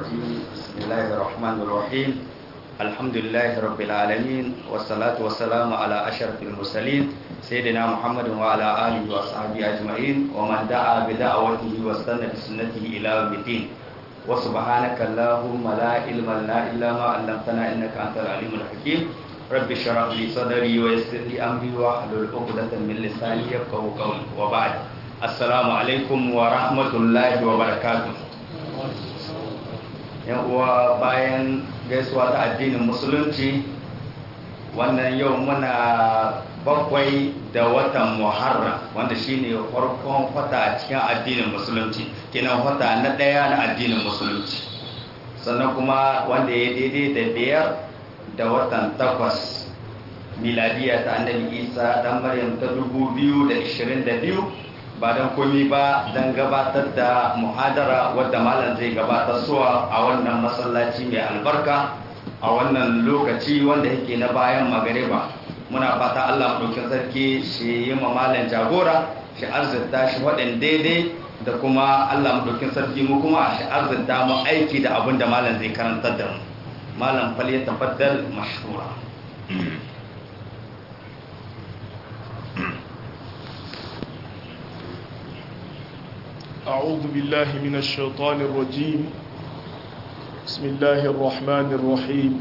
الرجيم بسم الله الرحمن الرحيم الحمد لله رب العالمين والصلاة والسلام على أشرف المرسلين سيدنا محمد وعلى آله وأصحابه أجمعين ومن دعا بدعوته واستنى بسنته إلى يوم الدين وسبحانك اللهم لا علم لنا إلا ما علمتنا إنك أنت العليم الحكيم رب اشرح لي صدري ويسر لي أمري واحلل عقدة من لساني يفقهوا قولي وبعد السلام عليكم ورحمة الله وبركاته yan uwa bayan gaisuwa ta addinin musulunci wannan yau muna bakwai da watan muharram wanda shine farkon wata a cikin addinin musulunci kenan wata na ɗaya na addinin musulunci sannan kuma wanda ya daidai da biyar da watan takwas miladiya ta annabi isa dan maryam ta dubu biyu da ishirin da biyu ba don komi ba don gabatar da muhadara wadda malam zai gabatar suwa a wannan masallaci mai albarka a wannan lokaci wanda yake na bayan magariba muna fata allah ɗaukin sarki shi yi ma malam jagora shi arzita shi waɗin daidai da kuma allah ɗaukin sarki mu kuma shi arzita mu aiki da abin da malam zai karantar da mu malam fal ya tafaddal mashhura أعوذ بالله من الشيطان الرجيم بسم الله الرحمن الرحيم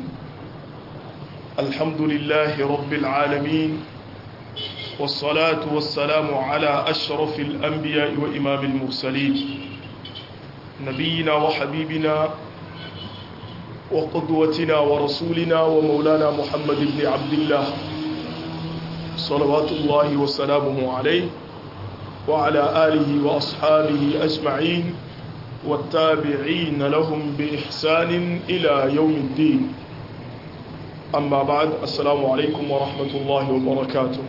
الحمد لله رب العالمين والصلاة والسلام على أشرف الأنبياء وإمام المرسلين نبينا وحبيبنا وقدوتنا ورسولنا ومولانا محمد بن عبد الله صلوات الله وسلامه عليه وعلى آله وأصحابه أجمعين والتابعين لهم بإحسان إلى يوم الدين أما بعد السلام عليكم ورحمة الله وبركاته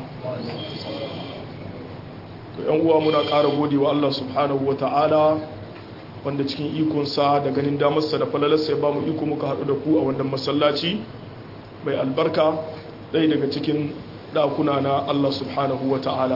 ‘yan uwa muna ƙara gode wa Allah subhanahu wa ta'ala wanda cikin ikonsa da ganin damarsa da falalarsa ya ba mu iko muka haɗu da ku a wannan masallaci mai albarka ɗaya daga cikin ɗakuna na Allah subhanahu wa ta'ala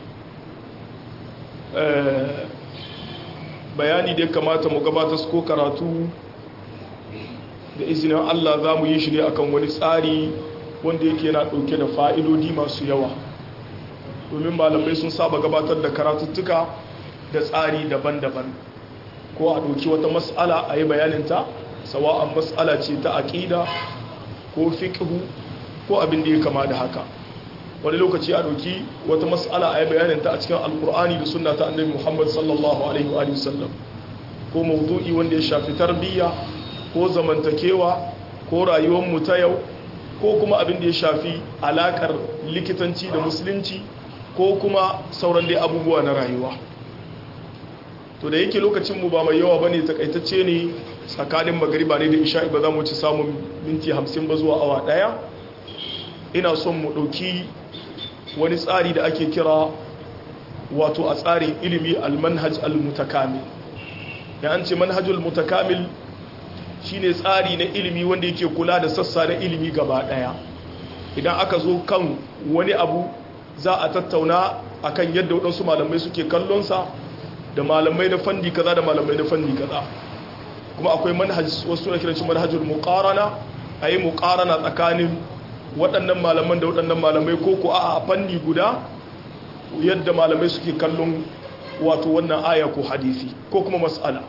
bayani da ya kamata mu gabata ko karatu da izinin Allah za mu yi shi ne akan wani tsari wanda yake yana ɗauke da fa'idodi masu yawa domin malamai sun saba gabatar da karatuttuka da tsari daban-daban ko a ɗauki wata matsala a yi bayaninta sawa'an matsala ce ta aƙida ko fiƙihu ko abin da ya kama da haka wani lokaci a ɗauki wata matsala a yi bayaninta a cikin alkur'ani da sunna ta annabi muhammad sallallahu alaihi wa sallam ko mawdu'i wanda ya shafi tarbiyya ko zamantakewa ko rayuwar mu ta yau ko kuma abin da ya shafi alakar likitanci da musulunci ko kuma sauran dai abubuwa na rayuwa to da yake lokacin mu ba mai yawa bane takaitacce ne tsakanin magariba ne da isha'i ba za mu ci samun minti 50 ba zuwa awa daya ina son mu ɗauki wani tsari da ake kira wato a tsarin ilimi almanhaj almutakamil ya an ce manhajul mutakamil shine tsari na ilimi wanda yake kula da sassa na ilimi gaba daya idan aka zo kan wani abu za a tattauna akan yadda waɗansu malamai suke kallonsa da malamai na fanni kaza da malamai na fanni kaza kuma akwai manhaj wasu na kiran shi manhajul muqarana ayi muqarana tsakanin waɗannan malaman da waɗannan malamai ko ko a fanni guda yadda malamai suke kallon wato wannan aya ko hadisi ko kuma mas'ala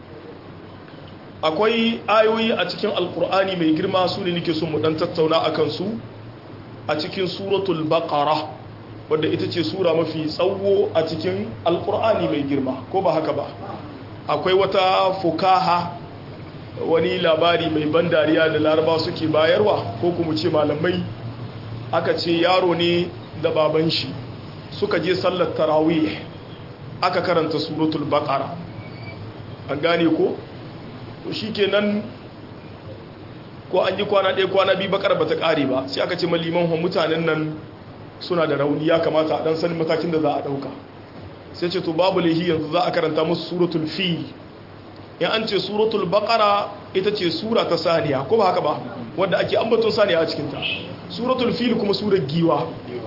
akwai ayoyi a cikin alkur'ani mai girma su ne nake son mu dan tattauna akan su a cikin suratul baqara wadda ita ce sura mafi tsawo a cikin alkur'ani mai girma ko ba haka ba akwai wata fukaha wani labari mai ban dariya da laraba suke bayarwa ko kuma ce malamai aka ce yaro ne da baban shi suka je sallar tarawih aka karanta suratul baqara an gane ko to shikenan ko an yi kwana ɗaya kwana biyu bakar bata ƙare ba sai aka ce maliman mutanen nan suna da rauni ya kamata a dan sanin matakin da za a ɗauka sai ce to babu lahi yanzu za a karanta musu suratul fil in an ce suratul baqara ita ce sura ta saniya ko ba haka ba wanda ake ambaton saniya a cikinta suratul fil kuma surar giwa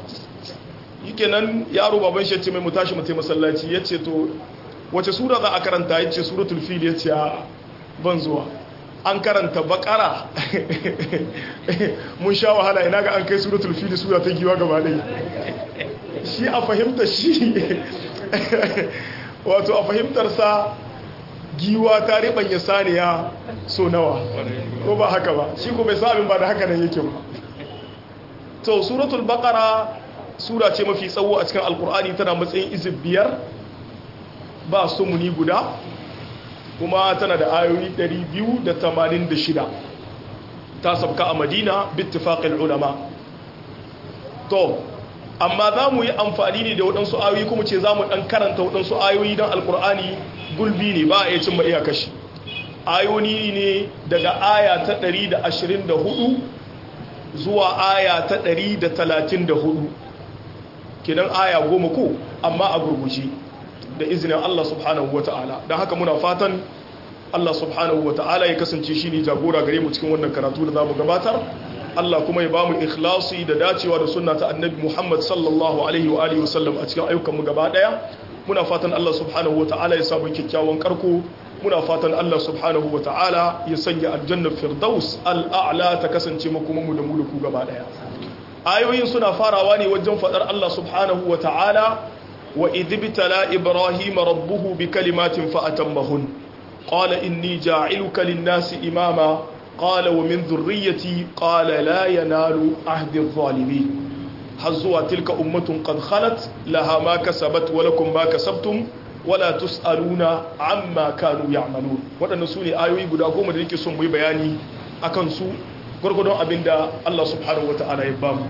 nan yaro baban shi ce mai mu tashi mu tai masallaci yace to wace sura za a karanta yace suratul fil yace ban zuwa an karanta bakara mun sha wahala ina ga an kai suratul fili sura ta giwa gaba ɗaya shi a fahimtar shi wato a fahimtarsa giwa ta riɓanya saniya so nawa ko ba haka ba shi ko bai sabin ba da haka nan yake ba to suratul bakara sura ce mafi tsawo a cikin alkur'ani tana matsayin izib biyar ba sumuni guda kuma tana da ayoyi 286 ta sabka a madina bittifaqil ulama to amma za mu yi amfani ne da waɗansu ayoyi kuma ce za mu ɗan karanta waɗansu ayoyi don alkur'ani gulbi ne ba a iya cimma iya kashi ayoyi ne daga aya ta 124 zuwa aya ta 134 kenan aya goma ko amma a gurgushi da izinin Allah subhanahu wa ta'ala don haka muna fatan Allah subhanahu wa ta'ala ya kasance shi ne jagora gare mu cikin wannan karatu da za mu gabatar Allah kuma ya ba mu ikhlasi da dacewa da sunna ta annabi Muhammad sallallahu alaihi wa alihi wasallam a cikin ayyukanmu gaba daya muna fatan Allah subhanahu wa ta'ala ya samu kyakkyawan karko muna fatan Allah subhanahu wa ta'ala ya sanya aljannar firdaus al'a'la ta kasance makomanmu da mu da ku gaba daya ayoyin suna farawa ne wajen fadar Allah subhanahu wa ta'ala wa idibtala ibrahim rabbuhu bi kalimatin fa atammahun qala inni ja'iluka lin-nasi imama qala wa min dhurriyyati qala la yanalu ahdi adh-dhalimin hazwa tilka ummatun qad khalat laha ma kasabat wa lakum ma kasabtum wala tus'aluna amma kanu ya'malun wadannan sune ayoyi guda goma da nake son mu yi bayani akan su gurgurdon abinda Allah subhanahu wata'ala ya bamu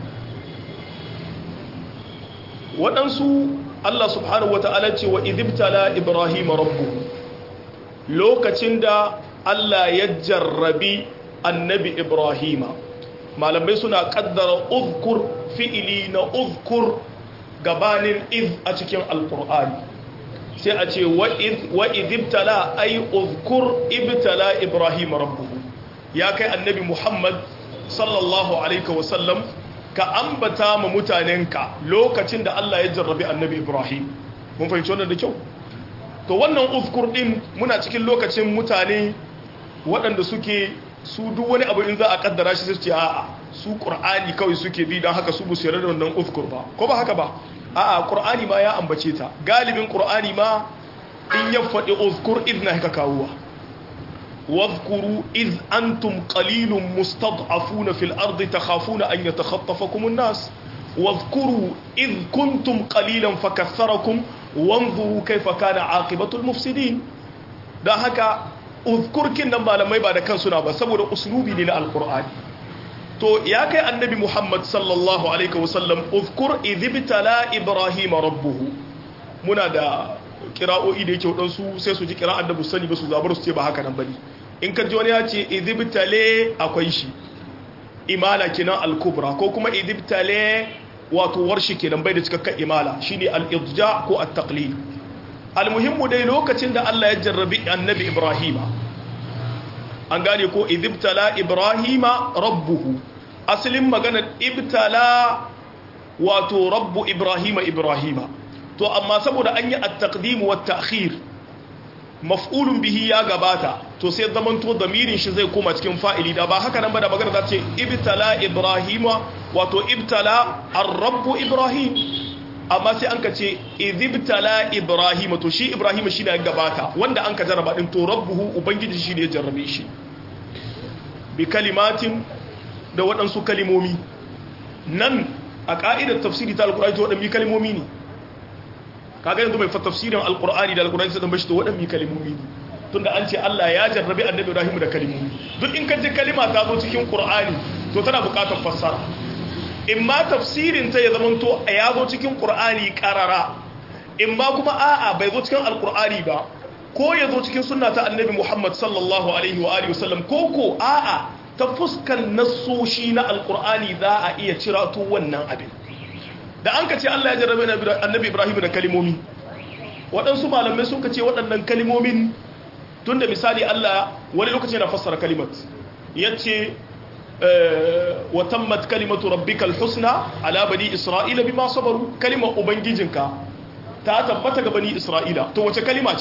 waɗansu Allah subhanahu wata'ala ce wa idibtala ibrahim rabbuhu lokacin da Allah ya jarrabi annabi ibrahima malamai suna kaddara uzkur fi'ili na uzkur gabanin iz a cikin alkur'ani sai a ce wa idibtala ay uzkur ibtala ibrahim rabbuhu ya kai annabi muhammad sallallahu alaihi wasallam ka ambata ma mutanenka lokacin da Allah ya jarrabi annabi ibrahim mun fahimci wannan da kyau to wannan uzkur din muna cikin lokacin mutane waɗanda suke su duk wani abu in za a kaddara shi sai ce a'a su qur'ani kawai suke bi don haka su bu su yarda da wannan uzkur ba ko ba haka ba a'a qur'ani ma ya ambace ta galibin qur'ani ma in ya faɗi uzkur idna haka kawuwa واذكروا إذ أنتم قليل مستضعفون في الأرض تخافون أن يتخطفكم الناس واذكروا إذ كنتم قليلا فكثركم وانظروا كيف كان عاقبة المفسدين ده هكا اذكر كنا ما لما يبعد كان سنة بس سبب أسلوبي لنا القرآن تو يا كي النبي محمد صلى الله عليه وسلم اذكر إذ ابتلى إبراهيم ربه منا ده kira'o'i da yake waɗansu sai su ji kira'ar da bu sani ba su zabar su ce ba haka nan bane in ka ji wani ya ce idibtale akwai shi imala kenan al-kubra ko kuma idibtale wato warshi kenan bai da cikakken imala shine al-idja ko at-taqlid al-muhimmu dai lokacin da Allah ya jarrabi annabi Ibrahima an gane ko idibtala Ibrahima rabbuhu asalin maganar ibtala wato rabbu Ibrahima Ibrahima to amma saboda an yi at-taqdim wa at-ta'khir maf'ulun bihi ya gabata to sai zaman to damirin shi zai koma cikin fa'ili da ba haka nan ba da magana za ce ibtala ibrahima wato ibtala ar-rabb ibrahim amma sai an ka ce idibtala ibrahima to shi ibrahima shi ne ya gabata wanda an ka jarraba din to rabbuhu ubangiji shi ne ya jarrabe shi bi kalimatin da waɗansu kalimomi nan a ka'idar tafsiri ta alkur'ani to waɗannan kalimomi ne kaga yanzu mai tafsirin alkur'ani da alkur'ani sai tambaye shi to waɗannan kalimomi ne tunda an ce Allah ya jarrabe annabi Ibrahim da kalimomi duk in ka ji kalima ta zo cikin qur'ani to tana buƙatar fassara in ma tafsirin ta ya zama to ya zo cikin qur'ani karara in ma kuma a'a bai zo cikin alkur'ani ba ko ya zo cikin sunna ta annabi Muhammad sallallahu alaihi wa alihi wasallam ko ko a'a ta fuskan nassoshi na alkur'ani za a iya cira to wannan abin da an ka ce Allah ya jarrabe annabi Ibrahim da kalimomi waɗansu malamai sun ka ce waɗannan kalimomin tun da misali Allah wani lokaci na fassara kalimat ya ce wa tammat kalimatu rabbikal husna ala bani isra'ila bima sabaru kalimar ubangijinka ta tabbata ga bani isra'ila to wace kalima ce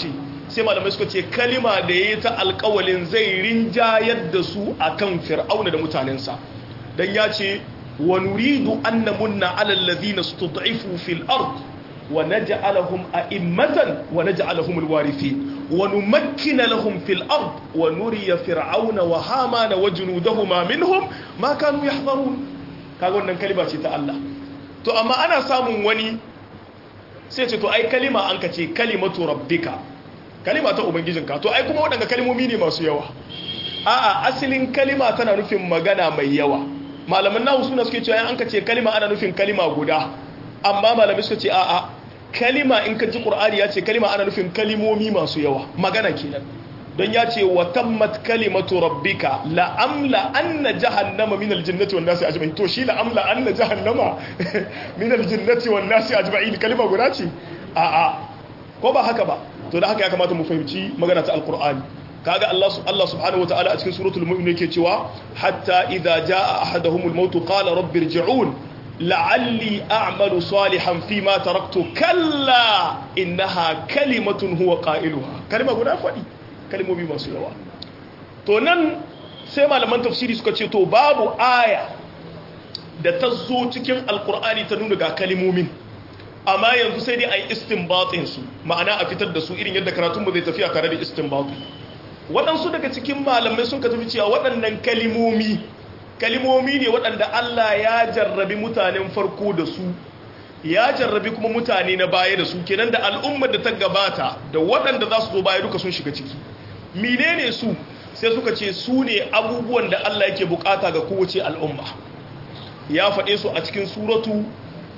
sai malamai suka ce kalima da ya yi ta alkawalin zai rinjayar da su akan fir'auna da mutanensa dan ya ce wa nuridu an namunna ala allazina stud'ifu fil ard wa naj'alahum a'immatan wa naj'alahum alwarithin wa numakkina lahum fil ard wa nuriya fir'auna wa hamana wa junudahuma minhum ma kanu yahdharun kaga wannan kalima ce ta Allah to amma ana samun wani sai ce to ai kalima an ka ce kalimatu rabbika kalima ta ubangijinka to ai kuma waɗanda kalimomi ne masu yawa a'a asalin kalima tana nufin magana mai yawa malaman nahu suna suke cewa an ka ce kalima ana nufin kalima guda amma malamai suka ce a'a kalima in ka ji qur'ani ya ce kalima ana nufin kalimomi masu yawa magana kenan don ya ce wa tammat kalimatu rabbika la amla anna jahannama min aljannati wan nasi ajma'in to shi la amla anna jahannama min aljannati wan nasi ajma'in kalima guda ce a'a ko ba haka ba to da haka ya kamata mu fahimci magana ta alqur'ani kaga Allah Allah subhanahu wataala a cikin suratul mu'min yake cewa hatta idza jaa ahaduhumul maut qala rabbi irji'un la'alli a'malu salihan fima taraktu kalla innaha kalimatun huwa qailuha kalma guda fadi kalmomi masu yawa to nan sai malaman tafsiri suka ce to babu aya da ta zo cikin alkur'ani ta nuna ga kalimomin amma yanzu sai dai a yi istinbatin su ma'ana a fitar da su irin yadda karatunmu zai tafiya tare da istinbatu waɗansu daga cikin malamai sun ka tafi cewa waɗannan kalimomi kalimomi ne waɗanda Allah ya jarrabi mutanen farko da su ya jarrabi kuma mutane na baya da su kenan da al'ummar da ta gabata da waɗanda za su zo baya duka sun shiga ciki menene su sai suka ce su ne abubuwan da Allah yake bukata ga kowace al'umma ya faɗe su a cikin suratu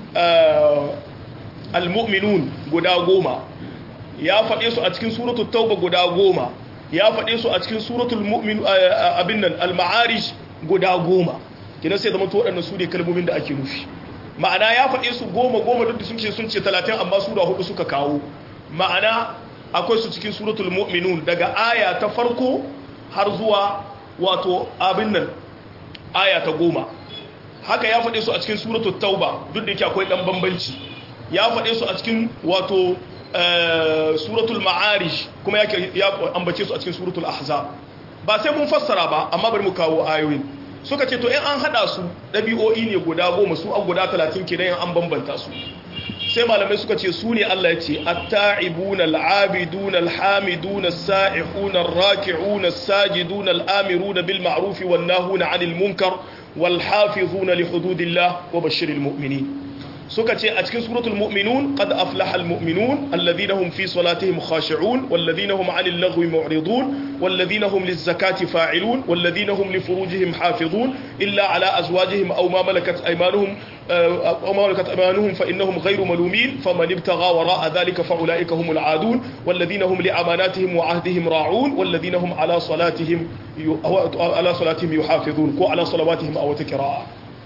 al-mu'minun guda goma ya faɗe su a cikin suratu tauba guda goma ya faɗe su a cikin suratul mu'min abin nan al-ma'arij guda goma kina sai zama to waɗannan su ne kalmomin da ake nufi ma'ana ya faɗe su goma goma duk da sun ce sun ce talatin amma sura hudu suka kawo ma'ana akwai su cikin suratul mu'minun daga aya ta farko har zuwa wato abin nan aya ta goma haka ya faɗe su a cikin suratul tauba duk da yake akwai ɗan bambanci ya faɗe su a cikin wato suratul ma'arij kuma ya ambace su a cikin suratul ahzab ba sai mun fassara ba amma bari mu kawo ayoyin suka ce to in an hada su ɗabi'o'i ne guda goma su an guda talatin kenan an bambanta su sai malamai suka ce su ne Allah ya ce at-ta'ibuna al-'abiduna al-hamiduna as-sa'ihuna ar-raki'una as-sajiduna al-amiruna bil ma'ruf wan nahuna 'anil munkar wal hafizuna li hududillah wa bashshiril mu'minin suka ce a cikin suratul mu'minun qad aflaha almu'minun alladhina hum fi salatihim khashi'un walladhina hum 'anil laghwi mu'ridun walladhina hum liz-zakati fa'ilun walladhina hum li furujihim hafizun illa 'ala azwajihim aw ma malakat aymanuhum aw ma malakat aymanuhum fa innahum ghayru malumin faman ibtagha wara'a dhalika fa ulaika humul 'adun walladhina hum li amanatihim wa 'ahdihim ra'un walladhina hum 'ala salatihim 'ala salatihim yuhafizun ko 'ala salawatihim aw tikra'a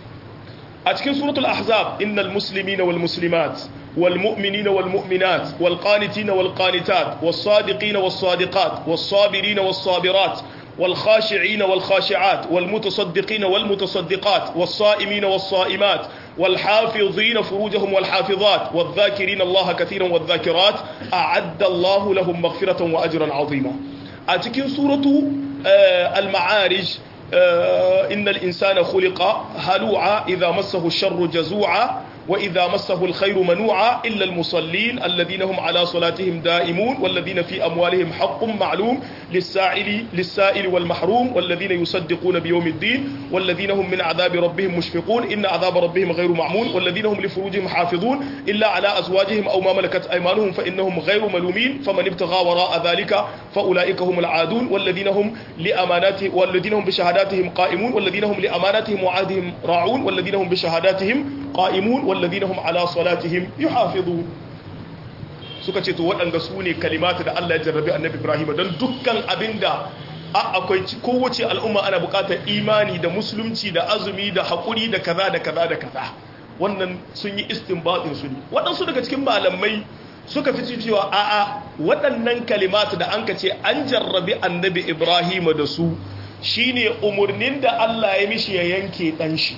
a cikin suratul ahzab innal muslimina wal muslimat wal mu'minina wal mu'minat wal qanitina wal qanitat was sadiqina was sadiqat was sabirina was sabirat wal khashi'ina wal khashi'at wal mutasaddiqina wal mutasaddiqat was sa'imina was sa'imat wal hafizina furujahum wal hafizat wal dhakirina Allah katiran wal dhakirat a'adda Allah lahum maghfiratan wa ajran 'azima a cikin suratu al ma'arij إن الإنسان خلق هلوعا إذا مسه الشر جزوعا وإذا مسه الخير منوعا إلا المصلين الذين هم على صلاتهم دائمون والذين في أموالهم حق معلوم للسائل, للسائل والمحروم والذين يصدقون بيوم الدين والذين هم من عذاب ربهم مشفقون إن عذاب ربهم غير معمول والذين هم لفروجهم حافظون إلا على أزواجهم أو ما ملكت أيمانهم فإنهم غير ملومين فمن ابتغى وراء ذلك فأولئك هم العادون والذين هم لأماناتهم والذين هم بشهاداتهم قائمون والذين هم لأماناتهم وعهدهم راعون والذين هم بشهاداتهم قائمون والذين هم على صلاتهم يحافظون suka ce to waɗanda su ne kalimata da Allah ya jarrabi annabi Ibrahim don dukkan abinda a akwai kowace al'umma ana buƙatar imani da musulunci da azumi da haƙuri da kaza da kaza da kaza wannan sun yi istinbatin su ne waɗansu daga cikin malamai suka fi cewa a'a waɗannan kalimata da an ka ce an jarrabi annabi Ibrahim da su shine umurnin da Allah ya mishi ya yanke ɗan shi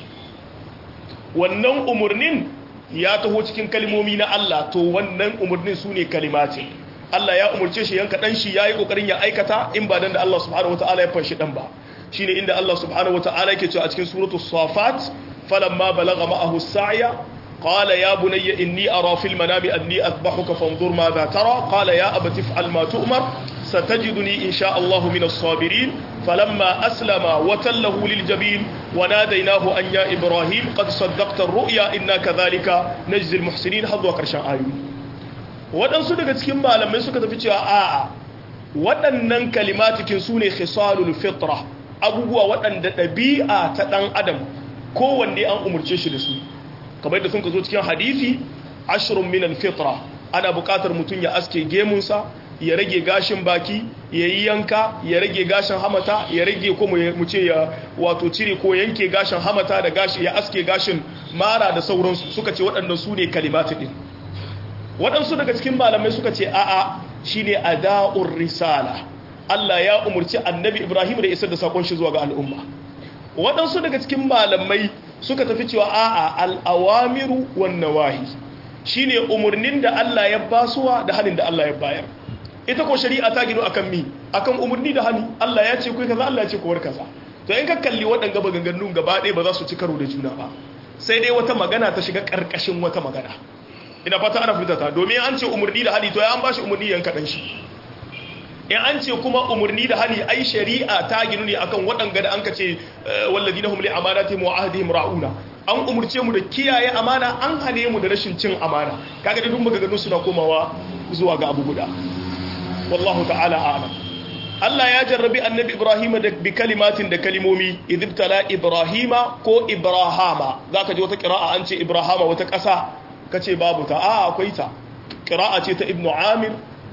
wannan umarnin ya taho cikin kalmomi na Allah to wannan umarnin su ne kalimati Allah ya umurce shi yanka dan shi yayi kokarin ya aikata in ba dan da Allah subhanahu wataala ya fanshi dan ba shine inda Allah subhanahu wataala yake cewa a cikin suratul safat falamma balagha ma'ahu as-sa'ya qala ya bunayya inni ara fil manami anni adbahuka fanzur madha tara qala ya abati if'al ma tu'mar satajiduni insha Allah min as-sabirin falamma aslama wa tallahu lil jabin wa nadaynahu an ya ibrahim qad saddaqta ar-ru'ya inna kadhalika najzi al-muhsinin hadwa karshen ayoyi waɗansu daga cikin malamai suka tafi cewa a'a waɗannan kalimatikin su ne khisalul fitra abubuwa waɗanda ɗabi'a ta ɗan adam kowanne an umarce shi da su kamar da sun ka zo cikin hadisi ashirin minan fitra ana buƙatar mutum ya aske gemunsa ya rage gashin baki ya yi yanka ya rage gashin hamata ya rage ko mu ce ya wato cire ko yanke gashin hamata da gashi ya aske gashin mara da sauransu suka ce waɗanda su ne kalimatu ɗin waɗansu daga cikin malamai suka ce a'a shine ada'ur risala Allah ya umurci annabi Ibrahim da isar da sakon shi zuwa ga al'umma waɗansu daga cikin malamai suka tafi cewa a'a al'awamiru wan nawahi shine umurnin da Allah ya basuwa da halin da Allah ya bayar ita ko shari'a ta gino akan mi akan umurni da hani Allah ya ce kai kaza Allah ya ce kuwar kaza to in ka kalli waɗanga maganganun gaba ɗaya ba za su ci karo da juna ba sai dai wata magana ta shiga ƙarƙashin wata magana ina fata ana fitata domin an ce umurni da hali to ya an bashi umurni yan kaɗan shi in an ce kuma umarni da hali ai shari'a ta ginu ne akan waɗanga da an ka ce wallazi na humli amanati mu ahdihim ra'una an umurce mu da kiyaye amana an hane mu da rashin cin amana kaga da duk maganganu suna komawa zuwa ga abu guda wallahu ta'ala a'lam Allah ya jarrabi annabi Ibrahim da bi kalimatin da kalimomi idibtala Ibrahima ko Ibrahama zaka ji wata qira'a an ce Ibrahama wata ƙasa kace babu ta a akwai ta qira'a ce ta Ibn Amir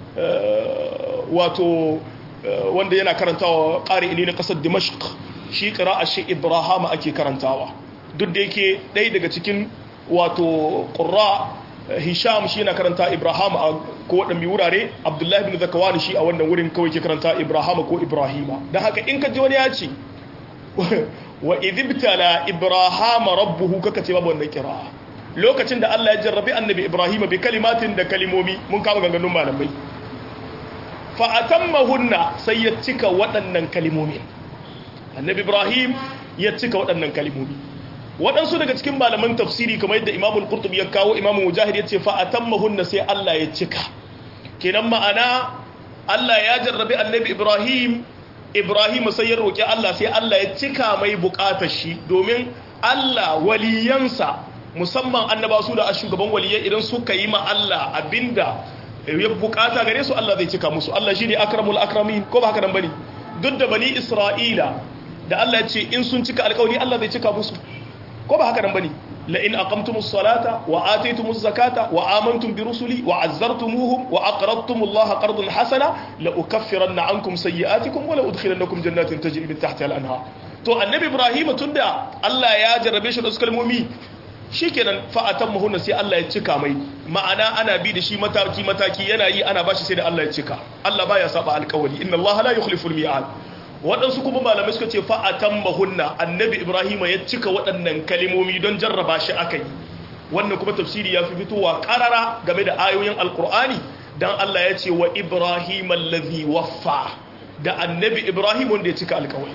wato wanda yana karantawa ƙari ne na ƙasar dimashq shi ƙira'a shi ibrahama ake karantawa duk da yake ɗaya daga cikin wato ƙura hisham shi yana karanta ibrahama a ko waɗanne wurare abdullahi bin zakawani shi a wannan wurin kawai ke karanta ibrahama ko ibrahima don haka in ka ji wani ya ce wa idibtala ibrahama rabbuhu kaka ce babu wannan ƙira'a lokacin da Allah ya jarrabi annabi ibrahima bi kalimatin da kalimomi mun kama ganganun malamai fa'atammahunna sai ya cika waɗannan kalimomi annabi ibrahim ya cika waɗannan kalimomi waɗansu daga cikin malaman tafsiri kamar yadda imamul qurtubi ya kawo imamul mujahid ya ce fa'atammahunna sai Allah ya cika kenan ma'ana Allah ya jarrabi annabi ibrahim ibrahim sai ya roƙi Allah sai Allah ya cika mai buƙatar shi domin Allah waliyansa musamman annaba su da shugaban waliyai idan suka yi ma Allah abinda ya bukata gare su Allah zai cika musu Allah shine akramul akramin ko ba haka nan bane duk da bani Isra'ila da Allah ya ce in sun cika alƙawari Allah zai cika musu ko ba haka nan bane la in aqamtumus salata wa ataytumuz zakata wa amantum bi rusuli wa azzartumuhum wa aqradtumullaha qardan hasana la ukaffiranna ankum sayyi'atikum wa la udkhilannakum jannatin tajri min tahtiha al-anhar to annabi Ibrahim tunda Allah ya jarrabe shi da kalmomi shikenan fa'atan muhunna sai Allah ya cika mai ma'ana ana bi da shi mataki mataki yana yi ana bashi sai da Allah ya cika Allah baya saba alƙawari inna Allah la yukhlifu al-mi'ad waɗansu kuma malamai suka ce fa'atan muhunna annabi Ibrahim ya cika waɗannan kalimomi don jarraba shi akai wannan kuma tafsiri ya fi fitowa karara game da ayoyin alƙur'ani dan Allah ya ce wa Ibrahim allazi waffa da annabi Ibrahim wanda ya cika alƙawari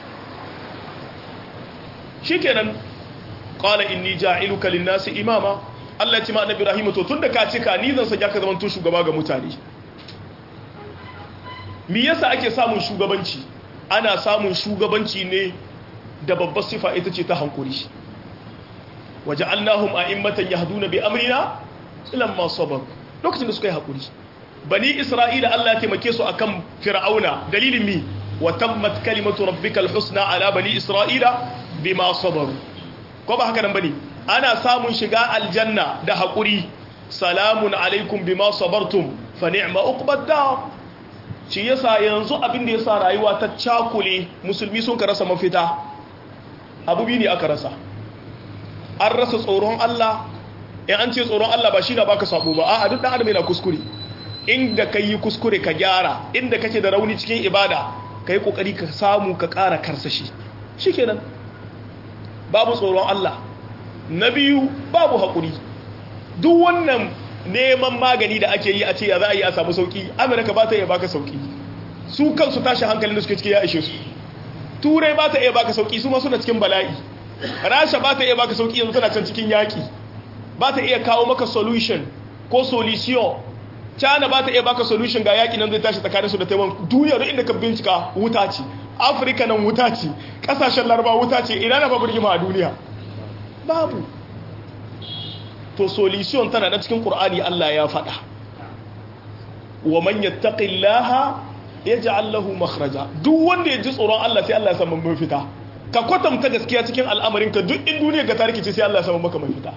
shikenan qala inni ja'iluka lin-nasi imama Allah ya ce ma annabi Ibrahim to tunda ka cika ni zan sanya ka zaman to shugaba ga mutane me yasa ake samun shugabanci ana samun shugabanci ne da babbar sifa ita ce ta hankuri waja'alnahum a'immatan yahduna bi amrina lamma sabaru lokacin da suka yi hakuri bani isra'ila Allah ya taimake su akan fir'auna dalilin mi wa tammat kalimatu rabbikal husna ala bani isra'ila bima sabaru ko ba haka nan bane ana samun shiga aljanna da hakuri salamun alaikum bima sabartum fa ni'ma uqbad dar shi yasa yanzu abin da yasa rayuwa ta cakule musulmi sun ka rasa mafita abu bi ne aka rasa an rasa tsoron Allah in an ce tsoron Allah ba shi na baka sabo ba a'a duk dan adam yana kuskure inda kai yi kuskure ka gyara inda kake da rauni cikin ibada kai kokari ka samu ka ƙara karsashi shikenan babu tsoron Allah na biyu babu haƙuri duk wannan neman magani da ake yi a ce ya za a yi a samu sauki amurka ba ta iya baka sauki su kansu tashi hankalin da suke ciki ya ishe su turai ba ta iya baka sauki su ma suna cikin bala'i rasha ba ta iya baka sauki yanzu tana can cikin yaki ba ta iya kawo maka solution ko solution china ba ta iya baka solution ga yaki nan zai tashi tsakanin su da taiwan duniya duk inda ka bincika wuta ce afirka nan wuta ce kasashen laraba wuta ce ina na babu rigima a duniya babu to solution tana na cikin qur'ani Allah ya faɗa wa man yattaqillaha yaj'al lahu makhraja duk wanda ya ji tsoron Allah sai Allah ya samu mafita ka kwatanta gaskiya cikin al'amarin ka duk in duniya ga tariki ce sai Allah ya samu maka mafita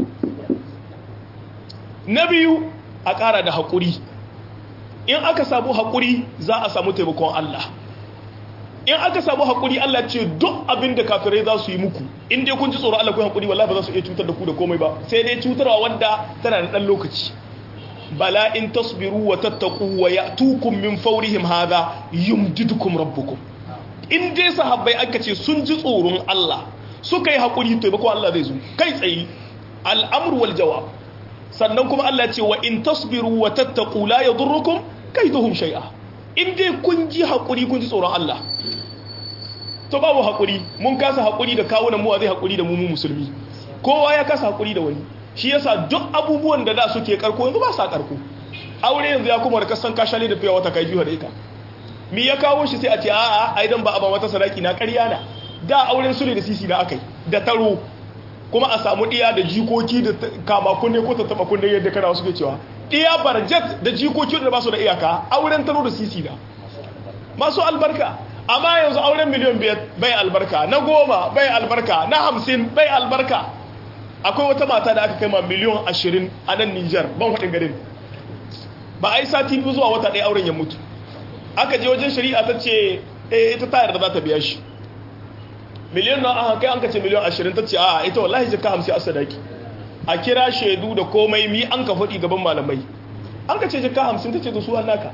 na biyu a ƙara da haƙuri in aka samu haƙuri za a samu taimakon Allah in aka samu haƙuri Allah ce duk abin da kafirai za su yi muku in dai kun ji tsoron Allah ku haƙuri wallahi ba za su iya cutar da ku da komai ba sai dai cutarwa wanda tana da ɗan lokaci bala in tasbiru wa tattaku wa ya'tukum min fawrihim hadha yumdidukum rabbukum in dai sahabbai aka ce sun ji tsoron Allah suka yi haƙuri to ba ko Allah zai zo kai tsaye al'amru wal jawab sannan kuma Allah ce wa in tasbiru wa tattaku la yadurrukum kaiduhum shay'a in dai kun ji haƙuri kun ji tsoron Allah to babu haƙuri mun kasa haƙuri da kawunan mu zai haƙuri da mu mu musulmi kowa ya kasa haƙuri da wani shi yasa duk abubuwan da da suke karko yanzu ba sa karko aure yanzu ya kuma da kasan kashale da fiya wata kai biyu da ita me ya kawo shi sai a ce a'a ai dan ba a ba mata sadaki na ƙarya na da auren sule da sisi na akai da taro kuma a samu diya da jikoki da kama kunne ko tattaba kunne yadda kana suke cewa diya barjet da jikoki da ba su da iyaka auren taro da sisi na masu albarka amma yanzu auren miliyan biyar bai albarka na goma bai albarka na hamsin bai albarka akwai wata mata da aka kai ma miliyan ashirin a nan nijar ban haɗin garin ba a yi sati biyu zuwa wata ɗaya auren ya mutu aka je wajen shari'a ta ce eh ita ta yarda za ta biya shi miliyan na aka kai an ka ce miliyan ashirin ta ce a ita wallahi jika hamsin a sadaki a kira shaidu da komai mi an ka faɗi gaban malamai an ka ce jika hamsin ta ce da su hannaka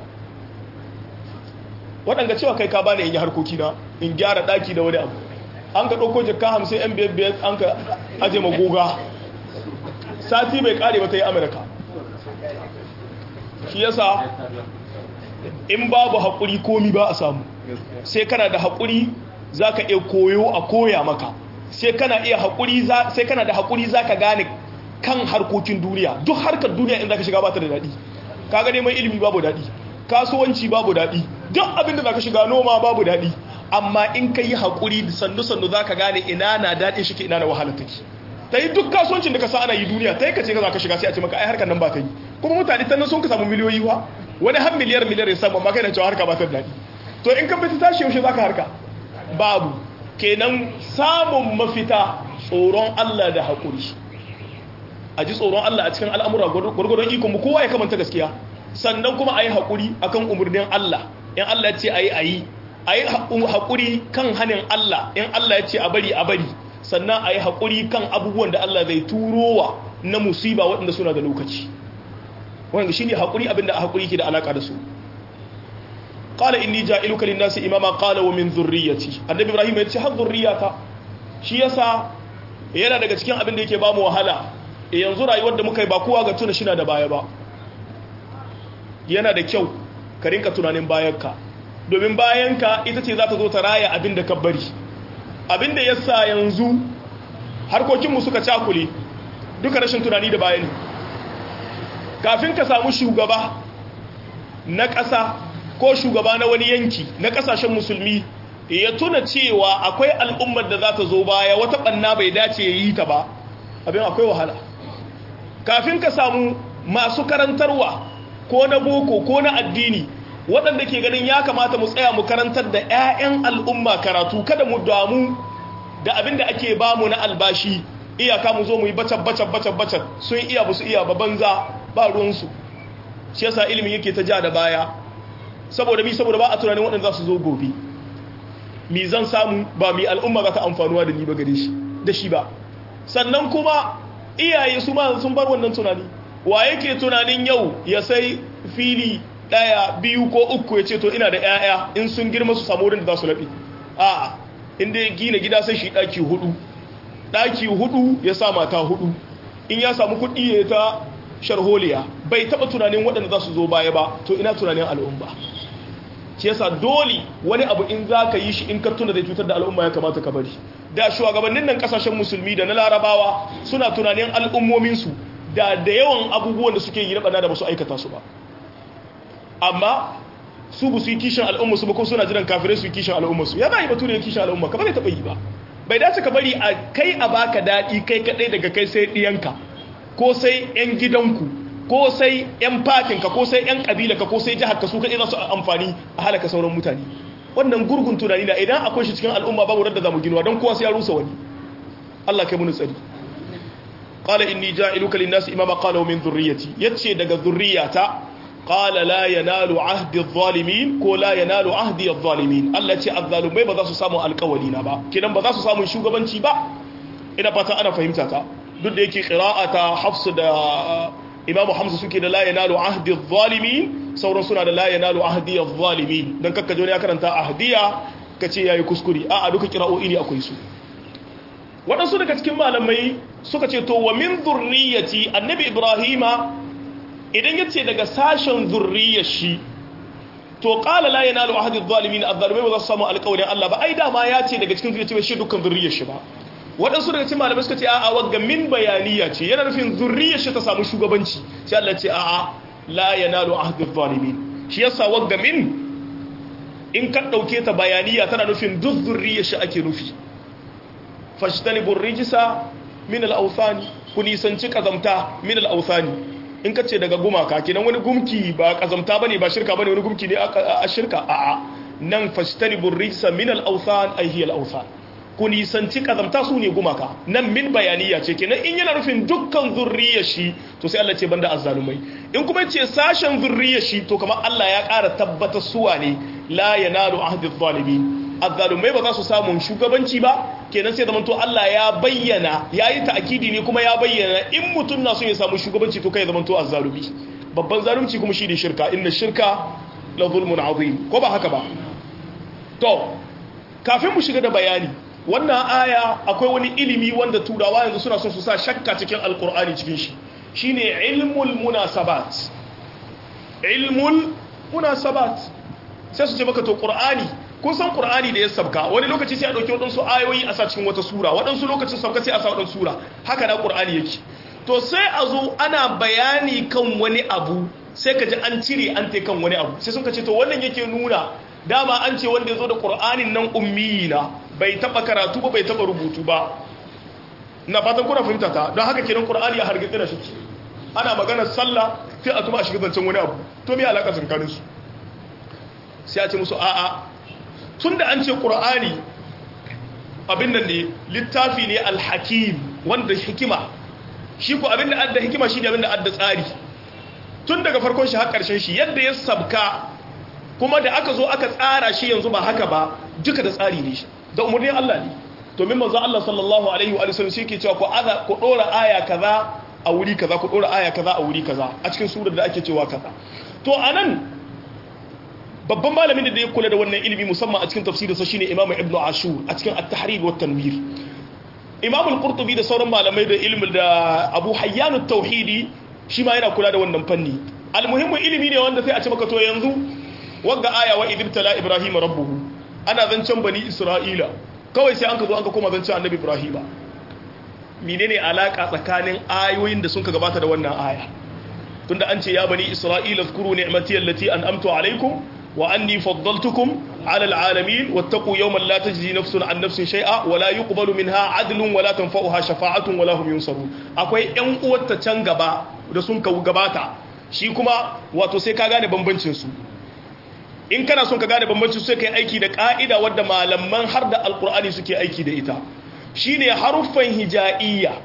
waɗanda cewa kai ka bani in yi harkoki na in gyara ɗaki da wani abu an ka ɗauko jika hamsin yan biyar biyar an ka aje magoga sati bai ƙare ba ta yi amurka shi yasa in babu haƙuri komi ba a samu sai kana da haƙuri za ka iya koyo a koya maka sai kana iya haƙuri sai kana da haƙuri za ka gane kan harkokin duniya duk harkar duniya in za ka shiga ba ta da daɗi ka gane mai ilimi babu daɗi kasuwanci babu daɗi duk abin da za ka shiga noma babu daɗi amma in ka yi haƙuri sannu-sannu za ka gane ina na daɗin shi ke ina na wahala take ta yi duk kasuwancin da ka sa ana yi duniya ta yi ka ce ka za ka shiga sai a ce maka ai harkar nan ba ta yi kuma mutane ta nan sun ka samu miliyoyi wa wani har miliyar miliyar ya samu amma kai na cewa harka ba ta daɗi to in ka fita tashi yaushe za ka harka babu kenan samun mafita tsoron Allah da haƙuri a ji tsoron Allah a cikin al'amura gwargwadon ikon mu kowa ya kamanta gaskiya sannan kuma a yi haƙuri a kan umarnin Allah in Allah ya ce a yi a yi a yi haƙuri kan hannun Allah in Allah ya ce a bari a bari sannan a yi haƙuri kan abubuwan da Allah zai turowa na musiba waɗanda suna da lokaci wanda shi ne haƙuri abinda a haƙuri ke da alaƙa da su qala inni ja'iluka lin-nasi imama qala wa min dhurriyyati annabi ibrahim ya ce har dhurriyata shi yasa yana daga cikin abin da yake ba mu wahala yanzu rayuwar da muka yi ba kowa ga tuna shi na da baya ba yana da kyau ka rinka tunanin bayanka domin bayanka ita ce za ta zo ta raya abin da ka bari abin da yasa yanzu harkokinmu suka cakule duka rashin tunani da bayani kafin ka samu shugaba na ƙasa ko shugaba na wani yanki na kasashen musulmi ya tuna cewa akwai al'ummar da za ta zo baya wata ɓanna bai dace ya yi ta ba abin akwai wahala kafin ka samu masu karantarwa ko na boko ko na addini waɗanda ke ganin ya kamata mu tsaya mu karantar da 'ya'yan al'umma karatu kada mu damu da abin da ake bamu na albashi iyaka mu zo mu yi bacan bacan bacan bacan sun iya ba su iya ba banza ba ruwansu shi yasa ilimin yake ta ja da baya saboda mi saboda ba a tunanin waɗanda za su zo gobe mi zan samu ba mi al'umma za ta amfanuwa da ni ba gare shi da shi ba sannan kuma iyaye su ma sun bar wannan tunani wa yake tunanin yau ya sai fili ɗaya biyu ko uku ya ce to ina da 'ya'ya in sun girma su samu wurin da za su laɓe a inda ya gina gida sai shi ɗaki hudu ɗaki hudu ya sa mata hudu in ya samu kuɗi ya ta sharholiya bai taba tunanin waɗanda za su zo baya ba to ina tunanin al'umma shi yasa dole wani abu in za ka yi shi in ka tuna zai cutar da al'umma ya kamata ka bari da shugabannin nan kasashen musulmi da na larabawa suna tunanin al'ummominsu da da yawan abubuwan da suke yi na bana da ba su aikata su ba amma su bu su yi kishin al'umma su ba ko suna jiran kafirai su yi kishin al'umma su ya za a yi batu ne kishin al'umma ka ba zai taɓa yi ba bai dace ka bari a kai a baka daɗi kai kaɗai daga kai sai ɗiyanka ko sai 'yan gidanku ko sai 'yan fatinka ko sai 'yan ƙabilarka ko sai jihar ka su kaɗai za su amfani a halaka sauran mutane wannan gurgun tunani na idan akwai shi cikin al'umma babu radda za mu ginuwa don kowa sai ya rusa wani Allah kai muni tsari qala inni ja'iluka lin-nasi imama qala min dhurriyyati yace daga dhurriyyata qala la yanalu ahdi adh-dhalimin ko la yanalu ahdi adh-dhalimin Allah ce adh-dhalumai ba za su samu alƙawari na ba kidan ba za su samu shugabanci ba ina fata ana fahimta ta duk da yake qira'ata hafs da Imam Hamza suke da la yanalu ahdi adh-dhalimin sauran suna da la yanalu ahdi adh-dhalimin dan kakka jone ya karanta ahdiya kace yayi kuskure a a duka qira'o'i ne akwai su waɗansu daga cikin malamai suka ce to wa min dhurriyyati annabi ibrahima idan yace daga sashen zurriyar shi to qala la yanalu ahdi adh-dhalimin adh-dhalimai ba za su samu alƙawarin Allah ba ai dama ya ce daga cikin zuriyar shi dukkan zurriyar shi ba waɗansu daga cikin malamai suka ce a'a wagga min bayaniya ce yana nufin zurriyar shi ta samu shugabanci sai Allah ce a'a la yanalu ahdi adh-dhalimin shi yasa wagga min in ka dauke ta bayaniya tana nufin duk zurriyar shi ake nufi fajtanibur rijsa min al-awthani ku nisanci kazamta min al-awthani in ka ce daga gumaka kenan wani gumki ba kazamta bane ba shirka bane wani gumki ne a shirka a'a nan fajtanibur rijsa min al-awthan ay hiya al-awthan ku nisanci kazamta su ne gumaka nan min bayaniya ce kenan in yana nufin dukkan zurriyar shi to sai Allah ce banda azzalumai in kuma ce sashen zurriyar shi to kamar Allah ya ƙara tabbatar suwa ne la yanalu ahdi adh-dhalimin azzalumai ba za su samu shugabanci ba kenan sai zamanto Allah ya bayyana yayi ta'kidi ne kuma ya bayyana in mutum na so ya samu shugabanci to kai zamanto azzalumi babban zalunci kuma shi ne shirka inna shirka la zulmun azim ko ba haka ba to kafin mu shiga da bayani wannan aya akwai wani ilimi wanda turawa yanzu suna son su sa shakka cikin alkur'ani cikin shi shine ilmul munasabat ilmul munasabat sai su ce maka to qur'ani kun san qur'ani da ya sabka wani lokaci sai a dauki wadansu ayoyi a sa cikin wata sura wadansu lokacin sabka sai a sa wadansu sura haka da qur'ani yake to sai a zo ana bayani kan wani abu sai ka ji an cire an te kan wani abu sai sun ka ce to wannan yake nuna dama an ce wanda ya zo da qur'anin nan ummi na bai taba karatu ba bai taba rubutu ba na fatan kuna fahimta ta don haka kenan qur'ani ya hargitse da shi ana maganar sallah sai a tuma a shiga zancen wani abu to me alaka tsakanin su sai a ce musu a'a tunda an ce qur'ani abin nan ne littafi ne alhakim wanda hikima shi ko abin da adda hikima shine abin da adda tsari tun daga farkon shi har karshen shi yadda ya sabka kuma da aka zo aka tsara shi yanzu ba haka ba duka da tsari ne shi da umarnin Allah ne to min manzo Allah sallallahu alaihi wa sallam shi ke cewa ku aza ku dora aya kaza a wuri kaza ku dora aya kaza a wuri kaza a cikin surar da ake cewa kaza to anan babban malamin da ya kula da wannan ilimi musamman a cikin tafsirin sa shine Imam Ibn Ashur a cikin At-Tahrir wa Tanwir Imam Al-Qurtubi da sauran malamai da ilmin da Abu Hayyan At-Tauhidi shi ma yana kula da wannan fanni almuhimmin ilimi ne wanda sai a ce maka to yanzu wagga aya wa idibtala Ibrahim rabbuhu ana zancen bani Isra'ila kawai sai an ka zo an ka koma zancen annabi Ibrahim menene alaka tsakanin ayoyin da sun ka gabata da wannan aya tunda an ce ya bani Isra'ila zkuru ni'mati allati an'amtu alaikum wa anni faddaltukum ala alalamin wattaqu yawman la tajzi nafsun an nafsin shay'a wa la yuqbalu minha adlun wa la tanfa'uha shafa'atun wa la hum yunsarun akwai ƴan uwarta can gaba da sun ka gabata shi kuma wato sai ka gane bambancin su in kana son ka gane bambancin su sai kai aiki da ka'ida wadda malaman har da alqur'ani suke aiki da ita shine haruffan hija'iyya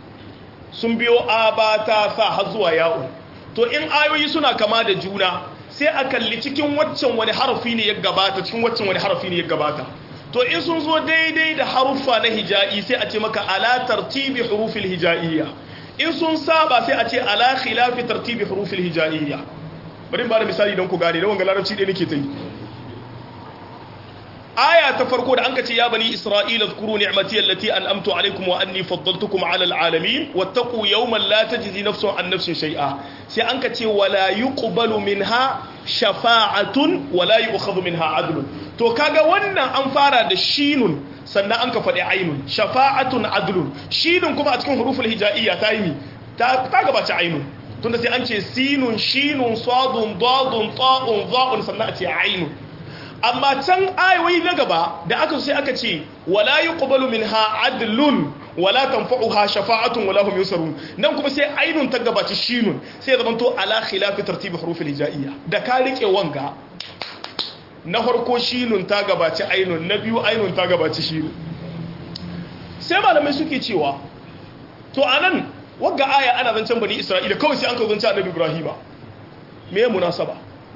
sun biyo abata sa har zuwa ya'u to in ayoyi suna kama da juna sai a kalli cikin waccan wani harafi ne ya gabata cikin waccan wani harafi ne ya gabata to in sun zo daidai da haruffa na hija'i sai a ce maka ala tartibi hurufil hija'iyya in sun saba sai a ce ala khilafi tartibi hurufil hija'iyya bari ba da misali don ku gane da wanga larabci ɗaya nake ta yi aya ta farko da anka ce ya bani isra'ila zkuru ni'mati allati an'amtu alaykum wa anni faddaltukum 'ala al'alamin wattaqu yawman la tajzi nafsun an nafsin shay'a sai anka ce wala yuqbalu minha shafa'atun wala yu'khadhu minha 'adlun to kaga wannan an fara da shinun sannan an ka faɗi ainun shafa'atun adlun shinun kuma a cikin huruful hija'iyya ta yi ta gabace ainun tunda sai an ce sinun shinun sadun dadun ta'un za'un sannan a ce ainun amma can ayoyi na gaba da aka sai aka ce wala yuqbalu minha adlun wala tanfa'uha shafa'atun wala hum yusarun nan kuma sai ainun ta gabaci shinun sai zaman to ala khilafi tartibi hurufil hija'iyya da ka rike wanga na farko shinun ta gabaci ainun na biyu ainun ta gabaci shinun sai malamai suke cewa to anan wagga aya ana zancen bani isra'ila kawai sai an ka zance annabi ibrahima me munasaba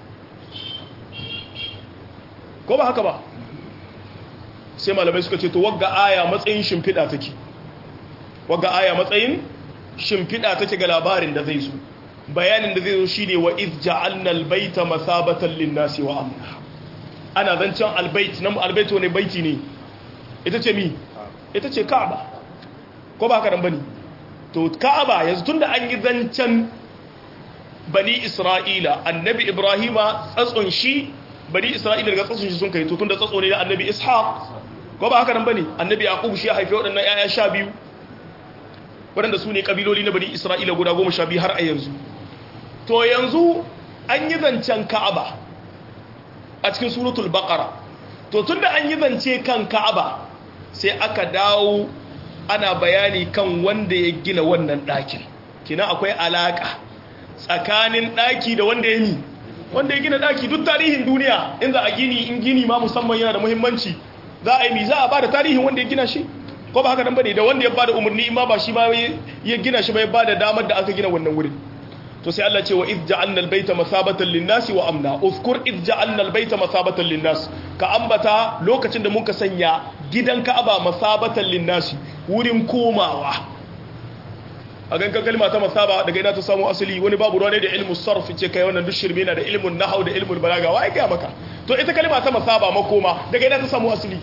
ko ba haka ba sai malamai suka ce to wagga aya matsayin shimfiɗa take wagga aya matsayin shimfiɗa take ga labarin da zai zo bayanin da zai zo shine wa iz ja'alna albayta masabatan lin-nasi wa amna ana zancen albayt nan albayt ne baiti ne ita ce mi ita ce ka'aba ko ba haka nan bane to ka'aba yanzu tunda an yi zancen bani isra'ila annabi ibrahima tsatson shi bani isra'ila daga tsatson shi sun kai to tunda tsatso ne da annabi ishaq ko ba haka nan bane annabi yaqub shi ya haife waɗannan ƴaƴa sha biyu waɗanda su ne kabiloli na bani isra'ila guda goma sha biyu har a yanzu to yanzu an yi zancen ka'aba a cikin suratul baqara to tunda an yi zance kan ka'aba sai aka dawo ana bayani kan wanda ya gina wannan ɗakin kina akwai alaka tsakanin ɗaki da wanda ya yi wanda ya gina ɗaki duk tarihin duniya in za a gini in gini ma musamman yana da muhimmanci za a yi mi za a ba da tarihin wanda ya gina shi ko ba haka nan bane da wanda ya ba da umarni ma ba shi ma ya gina shi ba ya ba da damar da aka gina wannan wurin to sai Allah ce wa iz ja'alna al-baita masabatan lin-nasi wa amna uzkur iz ja'alna al-baita masabatan lin-nas ka ambata lokacin da muka sanya gidan Ka'aba masabatan lin-nasi wurin komawa a ganka kalma ta masaba daga ina ta samu asali wani babu ruwa ne da ilmu sarf ce kai wannan duk shirme na da ilmun nahau da ilmun balaga wai ga maka to ita kalma ta masaba makoma daga ina ta samu asali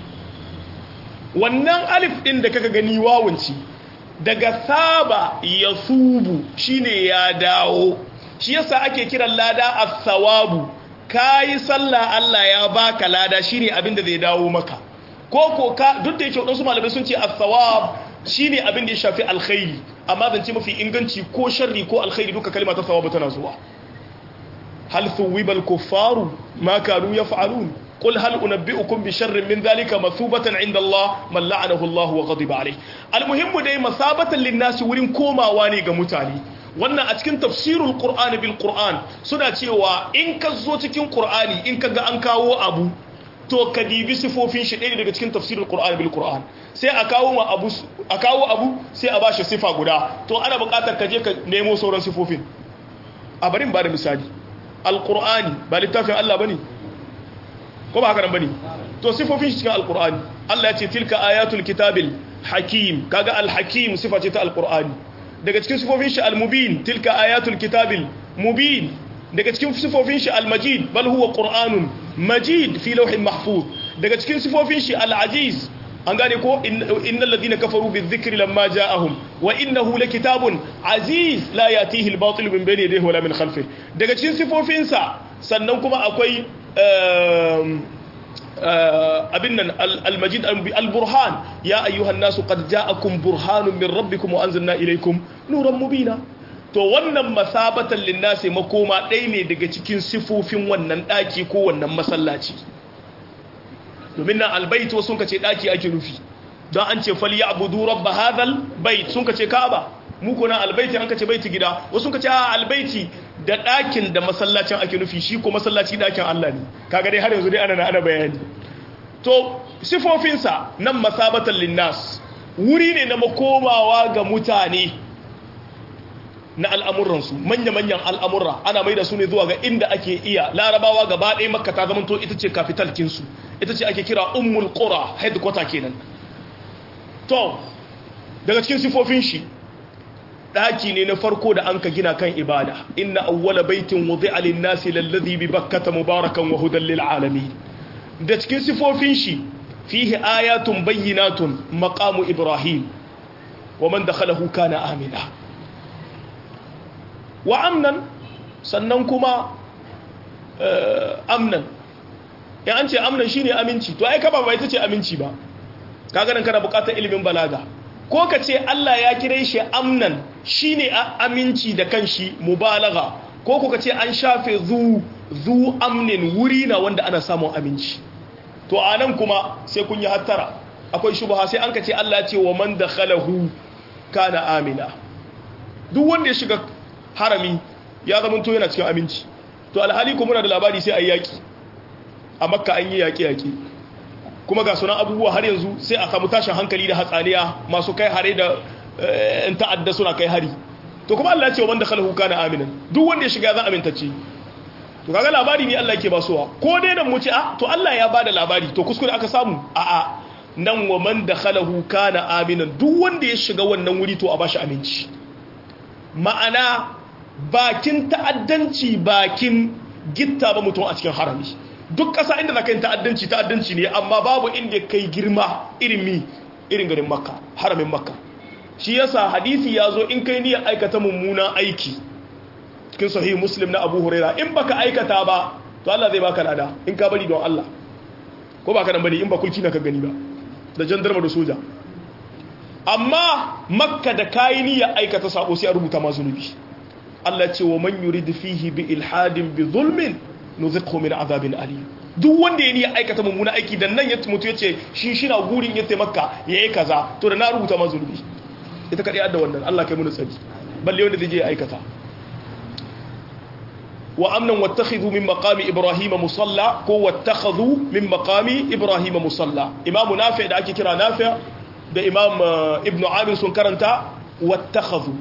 wannan alif din da kaka gani wawanci daga saba ya subu shine ya dawo shi yasa ake kiran lada as-sawabu kayi sallah Allah ya baka lada shine abin da zai dawo maka ko ko ka duk da yake wadansu malamai sun ce as-sawab shine abin da ya shafi alkhairi amma zance mafi inganci ko sharri ko alkhairi duka kalma ta sawabu tana zuwa hal thuwiba al-kuffaru ma kanu yaf'alun قل هل أنبئكم بشر من ذلك مثوبة عند الله من لعنه الله وغضب عليه المهم دai masabatan linnasi wurin komawa ne ga mutane wannan a cikin tafsirul qur'ani bil qur'an suna cewa in ka zo cikin qur'ani in ka ga an kawo abu to ka dibi sifofin shi ɗaya daga cikin tafsirul qur'ani bil qur'an sai a kawo ma abu a kawo abu sai a bashi sifa guda to ana buƙatar ka je ka nemo sauran sifofin a barin ba da misali alqur'ani ba littafin Allah bane ko ba haka nan bane to sifofin shi cikin alqur'ani Allah ya ce tilka ayatul kitabil hakim kaga alhakim sifa ce ta alqur'ani daga cikin sifofin shi almubin tilka ayatul kitabil mubin daga cikin sifofin shi almajid bal huwa qur'anun majid fi lawhin mahfuz daga cikin sifofin shi alaziz an gane ko innal ladina kafaru bizikri lamma ja'ahum wa innahu lakitabun aziz la yatihi albatil min bayni yadayhi wala min khalfihi daga cikin sifofin sa sannan kuma akwai abin nan al-majid al-burhan ya ayyuhan nasu qad ja'akum burhanun min rabbikum wa anzalna ilaykum nuran mubina to wannan masabatan linnasi makoma ɗaya ne daga cikin sifofin wannan ɗaki ko wannan masallaci domin nan albayt wasu ka ce ɗaki ake nufi don an ce fal ya'budu rabb hadhal bait sun ka ce ka'aba mu ko nan albayti an ka ce baiti gida wasu ka ce a albayti da ɗakin da masallacin ake nufi shi ko masallaci ɗakin Allah ne kaga dai har yanzu dai ana ana bayani to sifofinsa nan masabatan linnas wuri ne na makomawa ga mutane na al'amuransu manya-manyan al'amurra ana mai da su ne zuwa ga inda ake iya larabawa gaba ɗaya makka ta zamanto ita ce kafitalkinsu ita ce ake kira ummul qura headquarter kenan to daga cikin sifofin shi daki ne na farko da an ka gina kan ibada inna awwala baitin wudi'a lin-nasi lalladhi bi bakkata mubarakan wa hudan lil alamin da cikin sifofin shi fihi ayatun bayyinatun maqamu ibrahim wa man dakhalahu kana amina wa amnan sannan kuma amnan ya an ce amnan shine aminci to ai kaba ba ita ce aminci ba kaga nan kana bukatar ilimin balaga ko ka ce Allah ya kire shi amnan shine aminci da kanshi mubalaga ko ko ka ce an shafe zu zu amnin wuri na wanda ana samun aminci to anan kuma sai kun yi hattara akwai shubha sai an ka ce Allah ya ce wa man dakhalahu kana amina duk wanda ya shiga harami ya zama to yana cikin aminci to alhali kuma muna da labari sai ayi yaki a makka an yi yaki yaki kuma ga sunan abubuwa har yanzu sai a samu tashin hankali da hatsaniya masu kai hare da in ta'adda suna kai hari to kuma Allah ya ce wanda khalahu kana aminan duk wanda ya shiga zan amintacce to kaga labari ne Allah yake basuwa ko dai nan mu ce a to Allah ya bada labari to kuskure aka samu a a nan wa man dakhalahu kana aminan duk wanda ya shiga wannan wuri to a bashi aminci ma'ana bakin ta'addanci bakin gitta ba mutum a cikin harami duk ƙasa inda za ka yi ta'addanci ta'addanci ne amma babu inda kai girma irin mi irin garin makka haramin makka shi yasa hadisi ya zo in kai niyyar aikata mummunan aiki cikin sahih muslim na abu huraira in baka aikata ba to Allah zai baka lada in ka bari don Allah ko baka nan bane in ba kulki na ka gani ba da jandarma da soja amma makka da kayi niyyar aikata sabo sai a rubuta ma zunubi Allah ce wa man yurid fihi bi ilhadin bi zulmin nuziqhu min azabin alim duk wanda ya niyyar aikata mummuna aiki dan nan ya mutu yace shi shi na gurin ya taimaka yayi kaza to da na rubuta ma zunubi ita kadai adda wannan Allah kai mun tsari balle wanda zai je aikata wa amnan wattakhidhu min maqami ibrahima musalla ko wattakhadhu min maqami ibrahima musalla imamu nafi da ake kira nafi da imam ibnu amir sun karanta wattakhadhu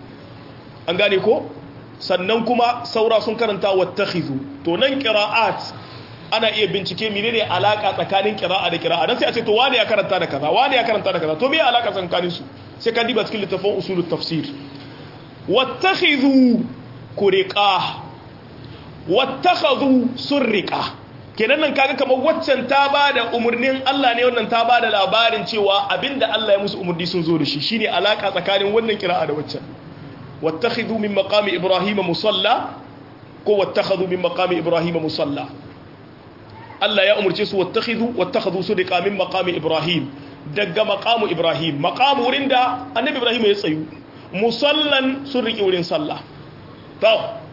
an gane ko sannan kuma saura sun karanta wattakhidhu to nan qira'at ana iya bincike menene alaka tsakanin qira'a da qira'a dan sai a ce to wani ya karanta da kaza wani ya karanta da kaza to me alaka tsakanin su sai ka diba cikin littafin usulut tafsir wattakhidhu kuriqa wattakhadhu surriqa kenan nan kaga kamar waccan ta bada umurnin Allah ne wannan ta bada labarin cewa abinda Allah ya musu umurni sun zo da shi shine alaka tsakanin wannan qira'a da waccan wattakhidhu min maqami ibrahima musalla ko wattakhadhu min maqami ibrahima musalla Allah ya umurce su wattakhidhu wattakhadhu surriqa min maqami ibrahim daga maqamu ibrahim maqamu wurin da annabi ibrahim ya tsayu musallan sun riƙe wurin sallah to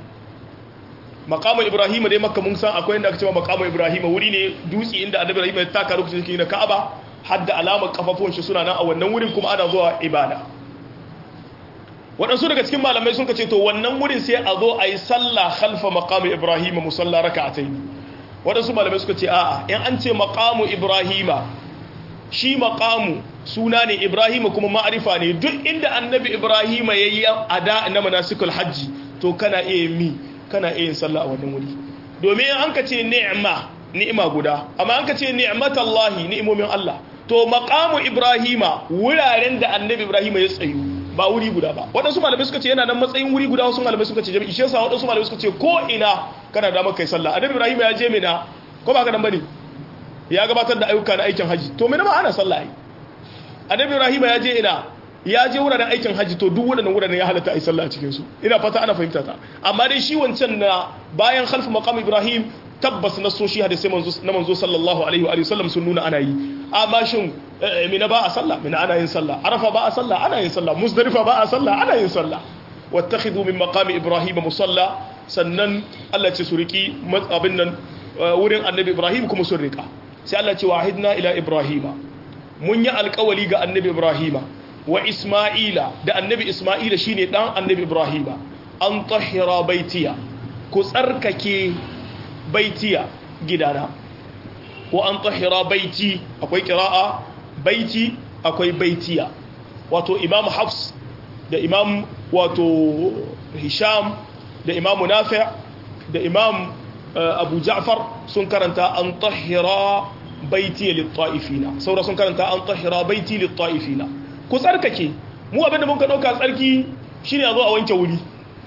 maqamu ibrahim dai makka mun san akwai inda aka cewa maqamu ibrahim wuri ne dutse inda annabi ibrahim ya taka lokacin da na ka'aba hadda alamar kafafun shi suna nan a wannan wurin kuma ana zuwa ibada waɗansu daga cikin malamai sun ce to wannan wurin sai a zo a yi sallah khalfa maqamu ibrahim musalla raka'atayn waɗansu malamai suka ce a'a in an ce maqamu ibrahima shi maqamu suna ne ibrahima kuma ma'arifa ne duk inda annabi ibrahima ya yi ada na manasikul hajji to kana iya mi kana iya yin sallah a wannan wuri domin an ka ce ni'ma ni'ima guda amma an ka ce ni'matallahi ni'imomin Allah to maqamu ibrahima wuraren da annabi ibrahima ya tsayu ba wuri guda ba waɗansu malamai suka ce yana nan matsayin wuri guda wasu malamai suka ce jami'i shi yasa waɗansu malamai suka ce ko ina kana da maka kai sallah annabi ibrahima ya je mina ko ba ka nan bane ya gabatar da ayyuka na aikin haji to mina ma ana sallah ai annabi ibrahim ya je ina ya je wuraren aikin haji to duk waɗannan wuraren ya halatta a yi sallah a cikin su ina fata ana fahimta ta amma dai shi wancan na bayan khalfu maqam ibrahim tabbas na so shi hadisi manzo na manzo sallallahu alaihi wa sallam sun nuna ana yi amma shin mina ba a sallah mina ana yin sallah arafa ba a sallah ana yin sallah muzdalifa ba a sallah ana yin sallah wattakhidhu min maqami ibrahim musalla sannan Allah ce su riki abin nan wurin annabi ibrahim kuma sun rika sai Allah ce wahidna ila ibrahima mun yi alkawali ga annabi ibrahima wa isma'ila da annabi isma'ila shine dan annabi ibrahima an tahira baitiya ku tsarkake baitiya gidana wa an tahira baiti akwai qira'a baiti akwai baitiya wato imam hafs da imam wato hisham da imam nafi' da imam abu ja'far sun karanta an tahira baiti lit-ta'ifina saura sun karanta an tahira baiti lit-ta'ifina ku tsarkake mu abinda mun ka dauka tsarki shine a zo a wanke wuri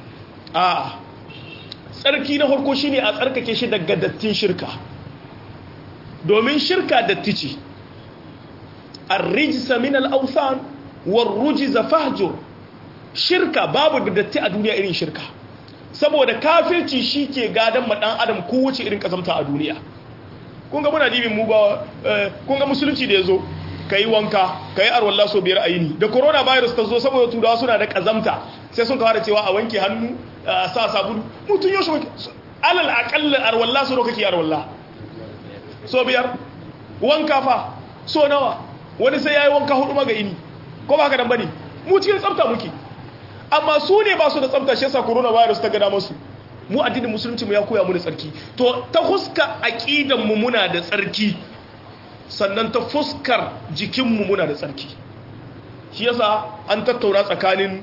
a tsarki na farko shine a tsarkake shi daga dattin shirka domin shirka datti ce ar-rijsa min al-awthan war-rujza fahjur shirka babu da datti a duniya irin shirka saboda kafirci shi ke gadon ma dan adam kowace irin kazamta a duniya kun ga muna dibin mu ba kun ga musulunci da yazo kai wanka kai arwalla so biyar a yini da corona virus ta zo saboda turawa suna da kazamta sai sun kawo da cewa a wanke hannu a sa sabulu mutun yau shi alal aqalla arwalla so kake arwalla so biyar wanka fa so nawa wani sai yayi wanka hudu maga ini ko ba haka dan bane mu cikin tsafta muke amma su ne ba su da tsafta shi yasa coronavirus ta gada masu mu addinin musulunci mu ya koya mu da tsarki to ta fuska aqidan mu muna da tsarki sannan ta fuskar jikin mu muna da tsarki shi yasa an tattauna tsakanin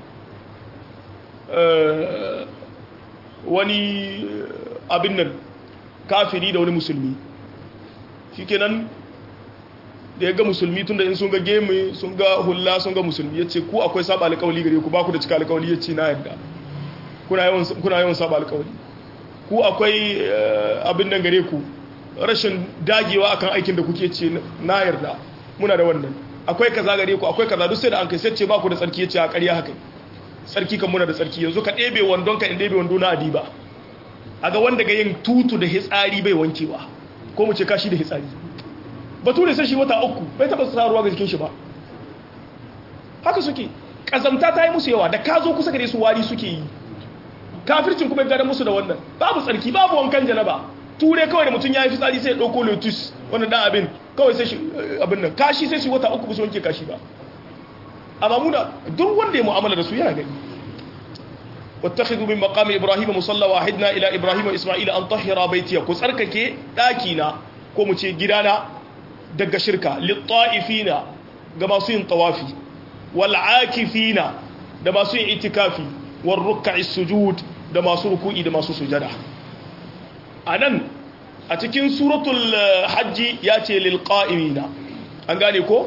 wani abin nan kafiri da wani musulmi shikenan da ya ga musulmi tun da in sun ga gemi sun ga hula sun ga musulmi ya ce ku akwai saba alkawali gare ku ba ku da cika alkawali ya ce na yadda kuna yawan saba alkawali ku akwai abin nan gare ku rashin dagewa akan aikin da kuke ce na yarda muna da wannan akwai kaza gare ku akwai kaza duk sai da an kai sai ce ba ku da tsarki ya ce a ƙarya haka tsarki kan muna da tsarki yanzu ka ɗebe wandon ka in ɗebe wando na adiba a ga wanda ga yin tutu da hitsari bai wankewa ko mu ce kashi da hitsari bature sai shi wata uku bai taba sa ruwa ga jikin shi ba haka suke kazamta ta yi musu yawa da ka zo kusa gare su wari suke yi kafircin kuma ya musu da wannan babu tsarki babu wankan janaba ture kawai da mutum ya yi fitsari sai ya ɗauko lotus wannan dan abin kawai sai shi abin nan kashi sai shi wata uku ba su wanke kashi ba amma muna duk wanda ya mu'amala da su yana gani واتخذوا من مقام ابراهيم مصلى واحدنا الى ابراهيم واسماعيل ان طهر بيتي ku tsarkake dakina ko mu ce gidana daga shirka litta'ifina ga masu yin tawafi wal'akifina da masu yin itikafi war ruk'i sujud da masu ruku'i da masu sujada anan a cikin suratul hajji ya ce lil qa'imina an gane ko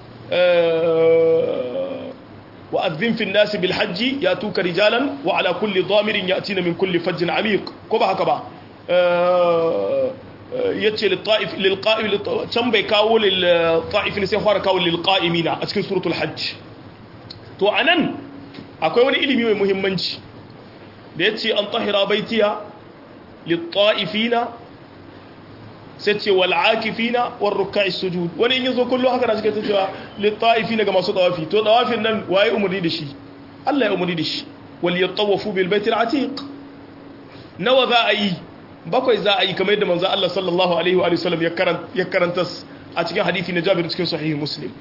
wa adhin fi an-nas bil hajji yatuka rijalan wa ala kulli dhamirin yatina min kulli fajjin amiq ko ba haka ba yace lilqa'im can bai kawo lilqa'ifin sai fara kawo lilqa'imina a cikin suratul hajj to anan akwai wani ilimi mai muhimmanci da yace an tahira baitiya lilqa'ifina sai ce wal akifina war ruk'is sujud wani in yazo kullu haka da suke cewa lilqa'ifina ga masu tawafi to tawafin nan waye umurni da shi Allah ya umurni da shi wal yatawafu bil baitil atiq nawa za a yi bakwai za a yi kamar yadda manzo Allah sallallahu alaihi wa sallam ya karanta a cikin hadisi na Jabir cikin sahih Muslim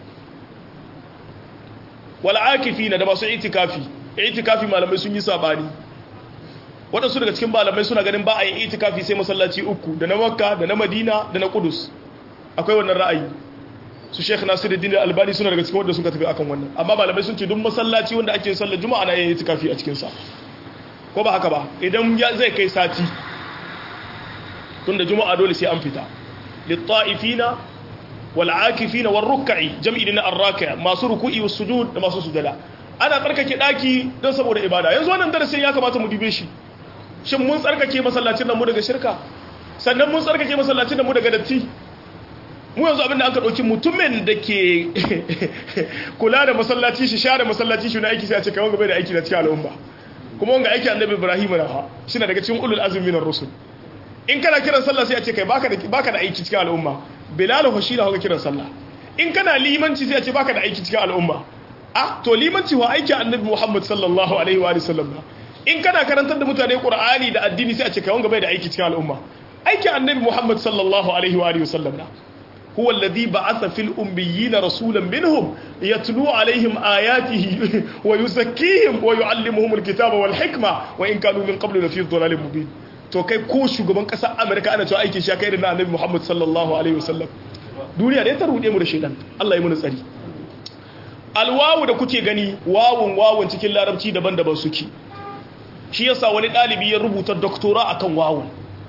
wal akifina da masu itikafi itikafi malamai sun yi sabani wadansu daga cikin malamai suna ganin ba a yin itikafi sai masallaci uku da na Makka da na Madina da na Qudus akwai wannan ra'ayi su Sheikh Nasiruddin Albani suna daga cikin wanda suka tafi akan wannan amma malamai sun ce duk masallaci wanda ake sallar juma'a na yin itikafi a cikin sa ko ba haka ba idan zai kai sati tunda juma'a dole sai an fita lit-ta'ifina wal-'akifina war-ruk'i jam'i na ar-raki' masu ruku'i was sujud da masu sujada ana tsarkake daki don saboda ibada yanzu wannan darasin ya kamata mu dube shi shin mun tsarkake masallacin nan mu daga shirka sannan mun tsarkake masallacin nan mu daga datti mu yanzu abinda aka dauki mutumin da ke kula da masallaci shi share masallaci shi na aiki sai a ce kai wanga bai da aiki na cikin al'umma kuma wanga aiki annabi Ibrahim na ha shi na daga cikin ulul azmi minar rusul in kana kiran sallah sai a ce kai baka da baka da aiki cikin al'umma bilal ho shi da haka kiran sallah in kana limanci sai a ce baka da aiki cikin al'umma ah to limanci wa aiki annabi Muhammad sallallahu alaihi wa sallam in kana karantar da mutane qur'ani da addini sai a ce kai wanga bai da aiki cikin al'umma aiki annabi Muhammad sallallahu alaihi wa sallam هو الذي بعث في الأميين رسولا منهم يتلو عليهم آياته ويزكيهم ويعلمهم الكتاب والحكمة وإن كانوا من قبل لفي ضلال مبين to kai ko shugaban ƙasar Amurka ana cewa aikin shi kai da na Annabi Muhammad sallallahu alaihi wasallam duniya da ta rude mu da shedan Allah ya muna tsari alwawu da kuke gani wawun wawun cikin larabci daban-daban suke shi yasa wani dalibi ya rubuta doktora akan wawun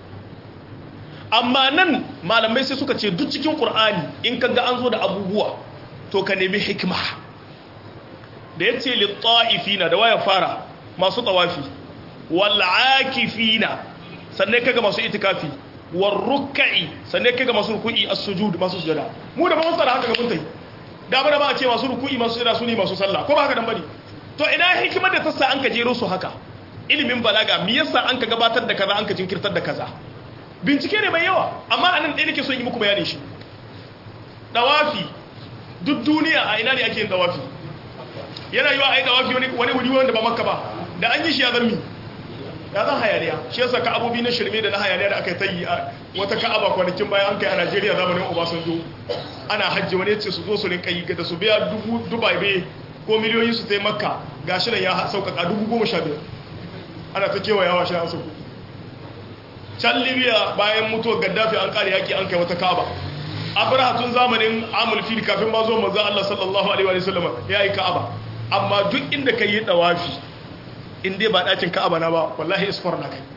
amma nan malamai sai suka ce duk cikin ƙur'ani in ka ga an zo da abubuwa to ka nemi hikima da ya ce litta'ifina da waya fara masu tawafi wal'akifina sannan kaga masu itikafi war ruk'i sannan kai ga masu ruku'i as-sujud masu sujada mu da ba mu tsara haka ga mun tai da ba da ba a ce masu ruku'i masu sujada su ne masu sallah ko ba haka dan bane to ina hikimar da ta sa an ka jero su haka ilimin balaga me yasa an ka gabatar da kaza an ka jinkirtar da kaza bincike ne mai yawa amma anan ɗaya nake so yi muku bayanin shi dawafi duk duniya a ina ne ake yin dawafi yana yiwa a yi dawafi wani wuri wanda ba makka ba da an yi shi ya zarmi ya zan hayaniya shi yasa ka abubi na shirme da na hayaniya da aka yi a wata ka'aba kwanakin bayan an kai a najeriya zamanin obasanjo ana hajji wani yace su zo su rinka yi da su biya dubu dubai ko miliyoyi su tai makka gashi nan ya sauƙaƙa dubu goma sha biyar ana ta kewayawa shi an sauƙo can libya bayan mutuwar gaddafi an kare yaki an kai wata ka'aba abraha tun zamanin amul fil kafin ma zo manzo Allah sallallahu alaihi wa sallam ya yi ka'aba amma duk inda kai yi dawafi in dai ba dakin ka'aba na ba wallahi isfar na kai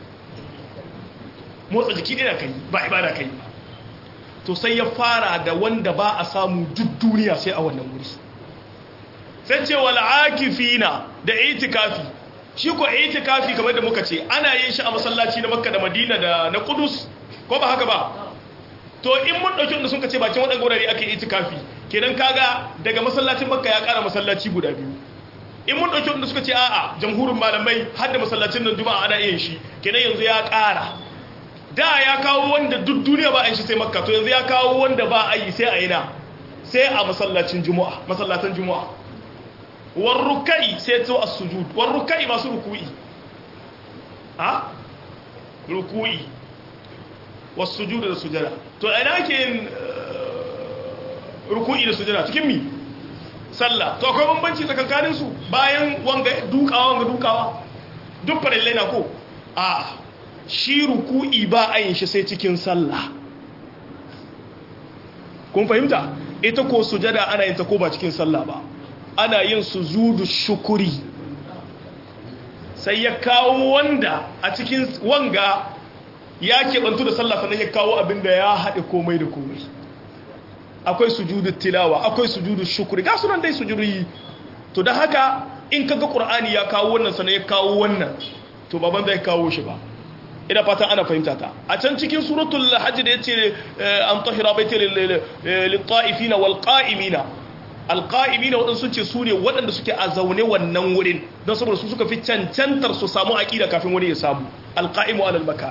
motsa jiki ne na kai ba ibada kai to sai ya fara da wanda ba a samu duk duniya sai a wannan wuri sai ce wal akifina da itikafi shi ko itikafi kamar da muka ce ana yin shi a masallaci na makka da madina da na kudus ko ba haka ba to in mun dauki wanda sun ka ce bakin waɗanda wurare ake itikafi kenan kaga daga masallacin makka ya ƙara masallaci guda biyu in mun dauki wanda suka ce a'a jamhurin malamai har da masallacin nan juma'a ana yin shi kenan yanzu ya ƙara da ya kawo wanda duk duniya ba a yi shi sai makka to yanzu ya kawo wanda ba a yi sai a ina sai a masallacin juma'a masallatan juma'a war rukai sai to as-sujud war rukai masu ruku'i ha ruku'i was sujud da sujada to ina ke yin ruku'i da sujada cikin mi sallah to akwai bambanci tsakankanin su bayan wanga dukawa wanga dukawa duk farillai na ko a shi ruku'i ba a yin shi sai cikin sallah kun fahimta ita ko sujada ana yin ta ko ba cikin sallah ba ana yin sujudu shukuri sai ya kawo wanda a cikin wanga ya keɓantu da sallah sannan ya kawo abin da ya haɗe komai da komai akwai sujudu tilawa akwai sujudu shukuri ga sunan dai sujudi to da haka in kaga qur'ani ya kawo wannan sannan ya kawo wannan to baban zai kawo shi ba ina fatan ana fahimta ta a can cikin suratul hajj da yace an tahira baiti lil ta'ifina wal qa'imina alƙa'imina waɗansu sun ce su ne waɗanda suke a zaune wannan wurin don saboda su suka fi cancantar su samu aƙida kafin wani ya samu alƙa'imu alal maka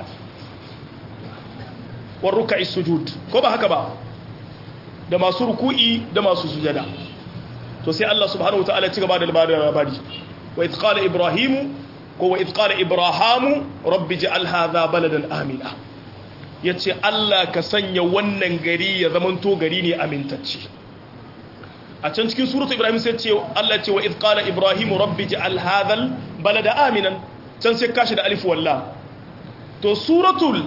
war ruka'i sujud ko ba haka ba da masu ruku'i da masu sujada to sai Allah subhanahu wa ta'ala ci gaba da labarin labari wa idh qala ibrahimu ko wa idh qala ibrahamu rabbi ij'al hadha baladan amina yace Allah ka sanya wannan gari ya zamanto gari ne amintacce a can cikin suratu ibrahim sai ce Allah ce wa idh qala ibrahim rabbi ja'al hadhal balada aminan can sai kashi da alif walla to suratul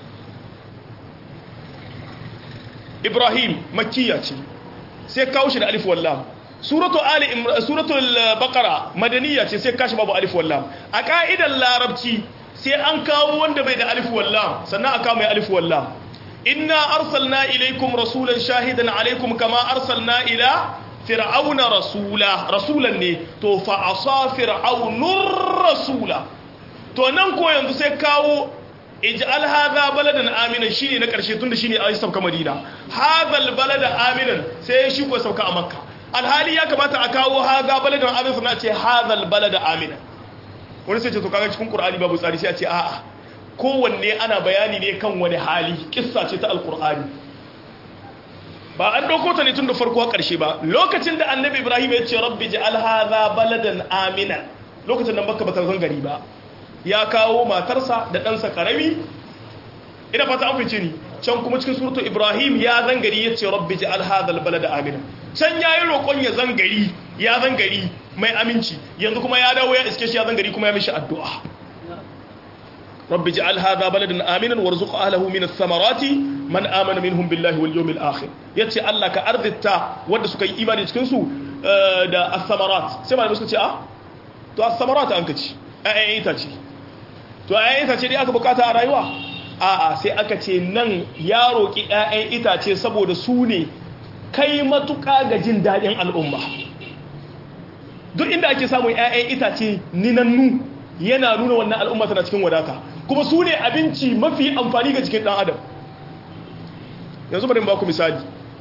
ibrahim makkiya ce sai kawo shi da alif walla suratu ali suratul baqara madaniya ce sai kashi babu alif walla a ka'idar larabci sai an kawo wanda bai da alif walla sannan aka mai alif walla inna arsalna ilaikum rasulan shahidan alaikum kama arsalna ila fir'auna rasula rasulan ne to fa asa fir'aunur rasula to nan ko yanzu sai kawo ij'al hadha baladan aminan shine na karshe tunda shine ayi sauka madina hadha balada aminan sai shi ko sauka a makka alhali ya kamata a kawo hadha baladan aminan sannan a ce hadha balada aminan wani sai ce to kaga cikin qur'ani babu tsari sai a ce a'a kowanne ana bayani ne kan wani hali kissa ce ta alkur'ani ba an ɗauko ta ne tun da farko ƙarshe ba lokacin da annabi ibrahim ya ce rabbi ji alhaza baladan amina lokacin da baka bata gari ba ya kawo matarsa da ɗansa ƙarami ina fata an fice ni can kuma cikin suratu ibrahim ya zangari ya ce rabbi ji alhaza balada amina can ya yi roƙon ya zangari ya zangari mai aminci yanzu kuma ya dawo ya iske shi ya zangari kuma ya mishi addu'a رب اجعل هذا بلدا امنا وارزق اهله من الثمرات من امن منهم بالله واليوم الاخر yace Allah ka arzita wanda suka yi imani cikin su da as-samarat sai malamai suka ce a to as-samarat an kace ayyan itace to ayyan itace dai aka bukata a rayuwa a'a sai aka ce nan ya roki ayyan itace saboda su ne kai matuka ga jin dadin al'umma duk inda ake samun ayyan itace ninannu yana nuna wannan al'umma tana cikin wadata kuma su ne abinci mafi amfani ga cikin ɗan adam yanzu bari ba ku misali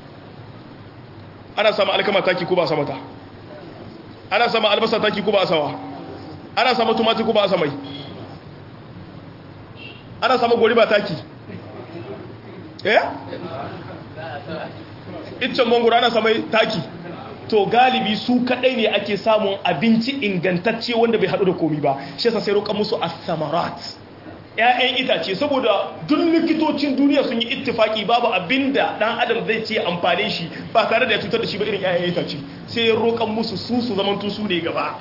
ana sama alkama taki ko ba sama ta ana sama albasa taki ko ba a sawa ana sama tumati ko ba a samai ana sama gori ba taki eh iccen mangoro ana samai taki to galibi su kadai ne ake samun abinci ingantacce wanda bai hadu da komi ba shi yasa sai roƙa musu as-samarat ƴaƴan itace saboda duk likitocin duniya sun yi ittifaki babu abinda dan adam zai ce amfane shi ba tare da ya cutar da shi ba irin ƴaƴan itace sai ya roƙa musu su su zaman su ne gaba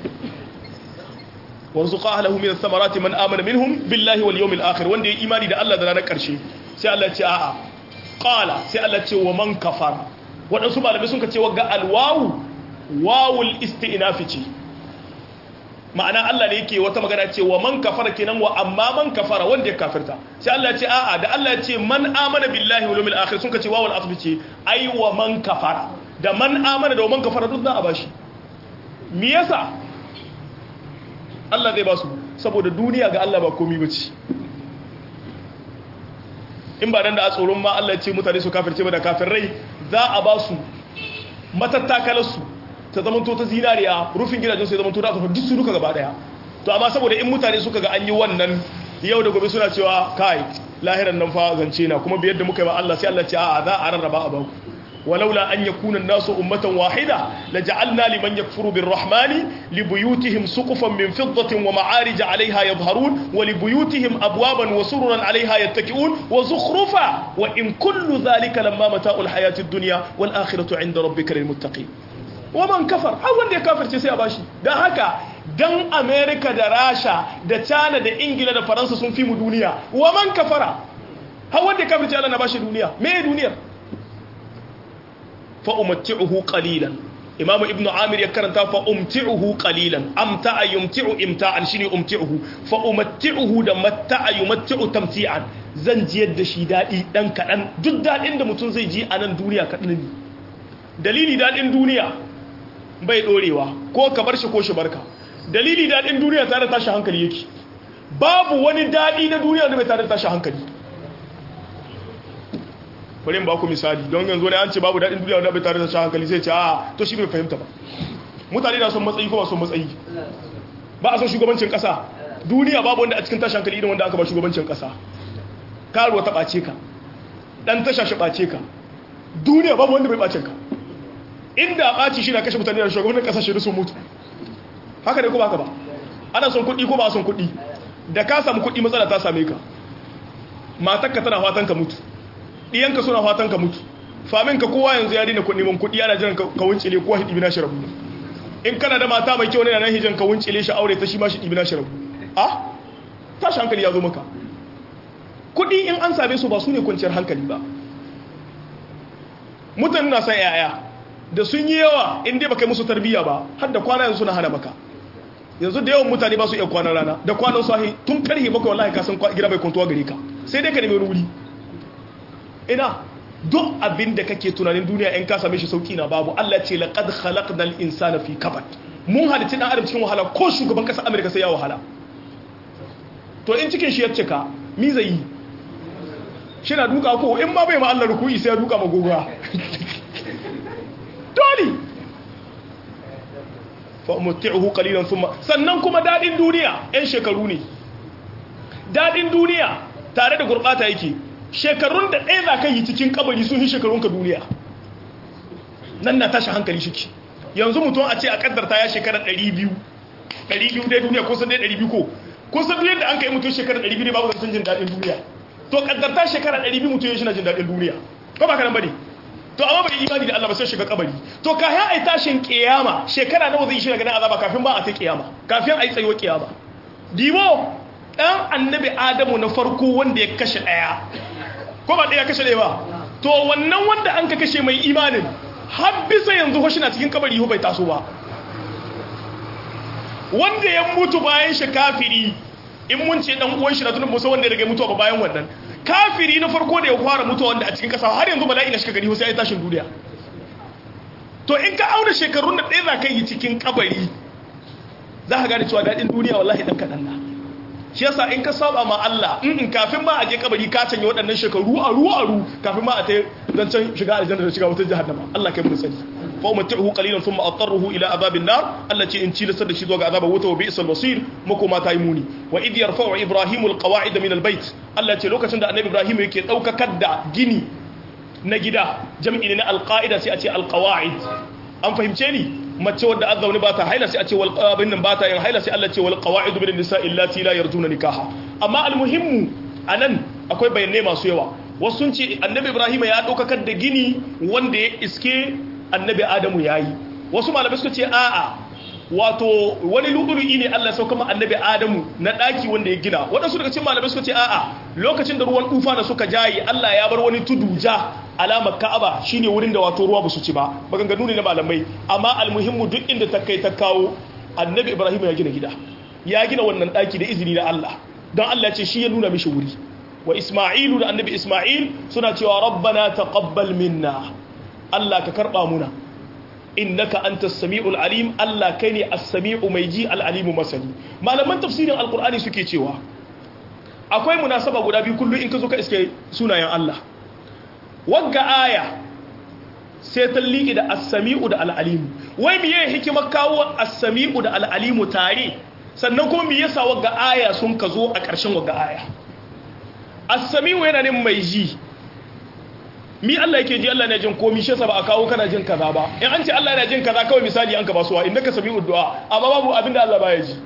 warzuqa ahlahu min as-samarati man amana minhum billahi wal yawmil akhir wanda ya imani da Allah da ranar karshe sai Allah ya ce a'a qala sai Allah ya ce wa man kafara waɗansu malamai sun ka ce wagga alwawu wawul isti'nafi ce ma'ana Allah ne yake wata magana ce wa man kafara kenan wa amma man kafara wanda ya kafirta sai Allah ya ce a'a da Allah ya ce man amana billahi wal yawmil akhir sun ka ce wawul asbi ce ai wa man kafara da man amana da wa man kafara duk za a bashi me yasa Allah zai ba su saboda duniya ga Allah ba komai bace in ba dan da a tsoron ma Allah ya ce mutane su kafirce ba da kafirai za a ba su matattakalarsu ta zama to ta zinariya rufin gidajen su ya zama to da duk su duka gaba daya to amma saboda in mutane suka ga an yi wannan yau da gobe suna cewa kai lahiran nan fa zance na kuma biyar da muka yi ba Allah sai Allah ce a za a rarraba a baku ولولا أن يكون الناس أمة واحدة لجعلنا لمن يكفر بالرحمن لبيوتهم سقفا من فضة ومعارج عليها يظهرون ولبيوتهم أبوابا وسررا عليها يتكئون وزخرفا وإن كل ذلك لما متاع الحياة الدنيا والآخرة عند ربك للمتقين ومن كفر أول دي كافر تسي أباشي ده هكا dan Amerika da Rasha da China da Ingila da Faransa sun fi mu duniya wa man kafara har wanda kafirci Allah na bashi duniya me duniyar fa'umatti'uhu qalilan imamu ibn amir ya karanta fa'umti'uhu qalilan amta'a yumti'u imta'an shine umti'uhu fa'umatti'uhu da matta'a yumatti'u tamti'an zan ji yadda shi dadi dan kadan duk dadin da mutum zai ji a nan duniya kadan ne dalili dadin duniya bai dorewa ko ka bar shi ko shi barka dalili dadin duniya tare da tashi hankali yake babu wani dadi na duniya da bai tare da tashi hankali bari in ba ku misali don yanzu ne an ce babu daɗin duniya wanda bai tare da shi hankali zai ce a to shi bai fahimta ba mutane na son matsayi ko ba son matsayi ba a son shugabancin ƙasa duniya babu wanda a cikin tashi hankali irin wanda aka ba shugabancin ƙasa karuwa ta ɓace ka ɗan tasha shi ɓace ka duniya babu wanda bai ɓace ka inda a ɓaci shi na kashe mutane da shugabannin ƙasa shi sun mutu haka ne ko ba ka ba ana son kuɗi ko ba a son kuɗi da ka samu kuɗi matsala ta same ka matakka tana fatan ka mutu ɗiyanka suna fatan ka mutu famin ka kowa yanzu ya dina neman kuɗi ana jiran ka wuncile kowa shi ɗibi shi rabu in kana da mata mai kyau ne nan hijin ka wuncile shi aure ta shi ma shi ɗibi shi rabu a tashi hankali ya zo maka kuɗi in an same su ba su ne kwanciyar hankali ba mutane na san yaya da sun yi yawa in dai baka yi musu tarbiyya ba har da kwana yanzu suna hana maka yanzu da yawan mutane ba su iya kwanan rana da kwanan sahi tun karhe bakwai wallahi ka san gida bai kwantuwa gare ka sai dai ka nemi wuri ina duk abin da kake tunanin duniya in ka same shi sauki na babu Allah ce laqad khalaqnal insana fi kabad mun halitta dan adam cikin wahala ko shugaban kasar America sai ya wahala to in cikin shi ya cika mi zai yi shi na duka ko in ma bai ma Allah ruku'i sai ya duka magoga dole fa umti'uhu qalilan thumma sannan kuma dadin duniya ɗan shekaru ne dadin duniya tare da gurbata yake shekarun da ɗaya za ka yi cikin kabari sun yi shekarunka duniya nan na tashi hankali shi yanzu mutum a ce a kaddarta ya shekarar 200 200 dai duniya kusan dai 200 ko kusan duk yadda an kai mutum shekarar 200 ne babu zancen jin daɗin duniya to kaddarta shekarar 200 mutum ya shi na jin daɗin duniya ko ba ka nan ba ne to amma bai imani da Allah ba sai shiga kabari to kafin ai tashin kiyama shekara nawa zai shiga ganin azaba kafin ba a ta kiyama kafin ai tsayuwar kiyama dibo dan annabi adamu na farko wanda ya kashe daya ko ba ɗaya kashe ɗaya ba to wannan wanda an ka kashe mai imanin har bisa yanzu hoshi na cikin kabari bai taso ba wanda ya mutu bayan shi kafiri in mun ce dan uwan shi na tunan musa wanda ya rage mutuwa ba bayan wannan kafiri na farko da ya fara mutuwa wanda a cikin kasa har yanzu bala'i na shiga gari sai ya tashin duniya to in ka auna shekarun da ɗaya za ka yi cikin kabari za ka gane cewa daɗin duniya wallahi ɗan kaɗan na shi yasa in ka saba ma Allah in in kafin ma a je kabari ka canye waɗannan shekaru aru aru kafin ma a ta zancen shiga aljanna da shiga wata jahannama Allah kai mu sani fa umtihu qalilan thumma atarruhu ila azabin nar Allah ce in cilasar da shi zuwa ga azabar wuta wa bi'sal masir makoma ta yi muni wa id yarfa'u ibrahimu alqawa'id min albayt Allah ce lokacin da annabi ibrahim yake daukakar da gini na gida jam'i ne na alqaida sai a ce alqawa'id an fahimce ni mace wadda an zaune ba ta haila sai a ce wal qabin nan ba ta yin haila sai Allah ce wal qawa'id min an-nisa illati la yarjuna nikaha amma almuhimmu anan akwai bayanai masu yawa wasu sun ce annabi ibrahim ya daukakar da gini wanda ya iske annabi adamu yayi wasu malamai suka ce a'a wato wani lu'ulu'i ne Allah sauka ma annabi adamu na daki wanda ya gina waɗansu daga cikin malamai suka ce a'a lokacin da ruwan tufa da suka jayi Allah ya bar wani tudu ja alamar ka'aba shine wurin da wato ruwa ba su ci ba maganganu ne na malamai amma almuhimmu duk inda ta kai ta kawo annabi ibrahim ya gina gida ya gina wannan daki da izini na Allah don Allah ce shi ya nuna mishi wuri wa isma'ilu da annabi isma'il suna cewa rabbana taqabbal minna Allah ka karba muna innaka antas samiul alim Allah kai ne as-sami'u mai ji al-alimu masani malaman tafsirin alqur'ani suke cewa akwai munasaba guda biyu kullu in ka zo ka iske sunayen Allah wagga aya sai ta liƙi da as-sami'u da al-alimu wai miye hikimar kawo as-sami'u da al-alimu tare sannan kuma me yasa wagga aya sun ka zo a ƙarshen wagga aya as-sami'u yana ne mai ji mi Allah yake ji Allah na jin komi shi yasa ba a kawo kana jin kaza ba in an ce Allah yana jin kaza kawai misali an ka ba suwa innaka sami'ud du'a amma babu abin da Allah baya ji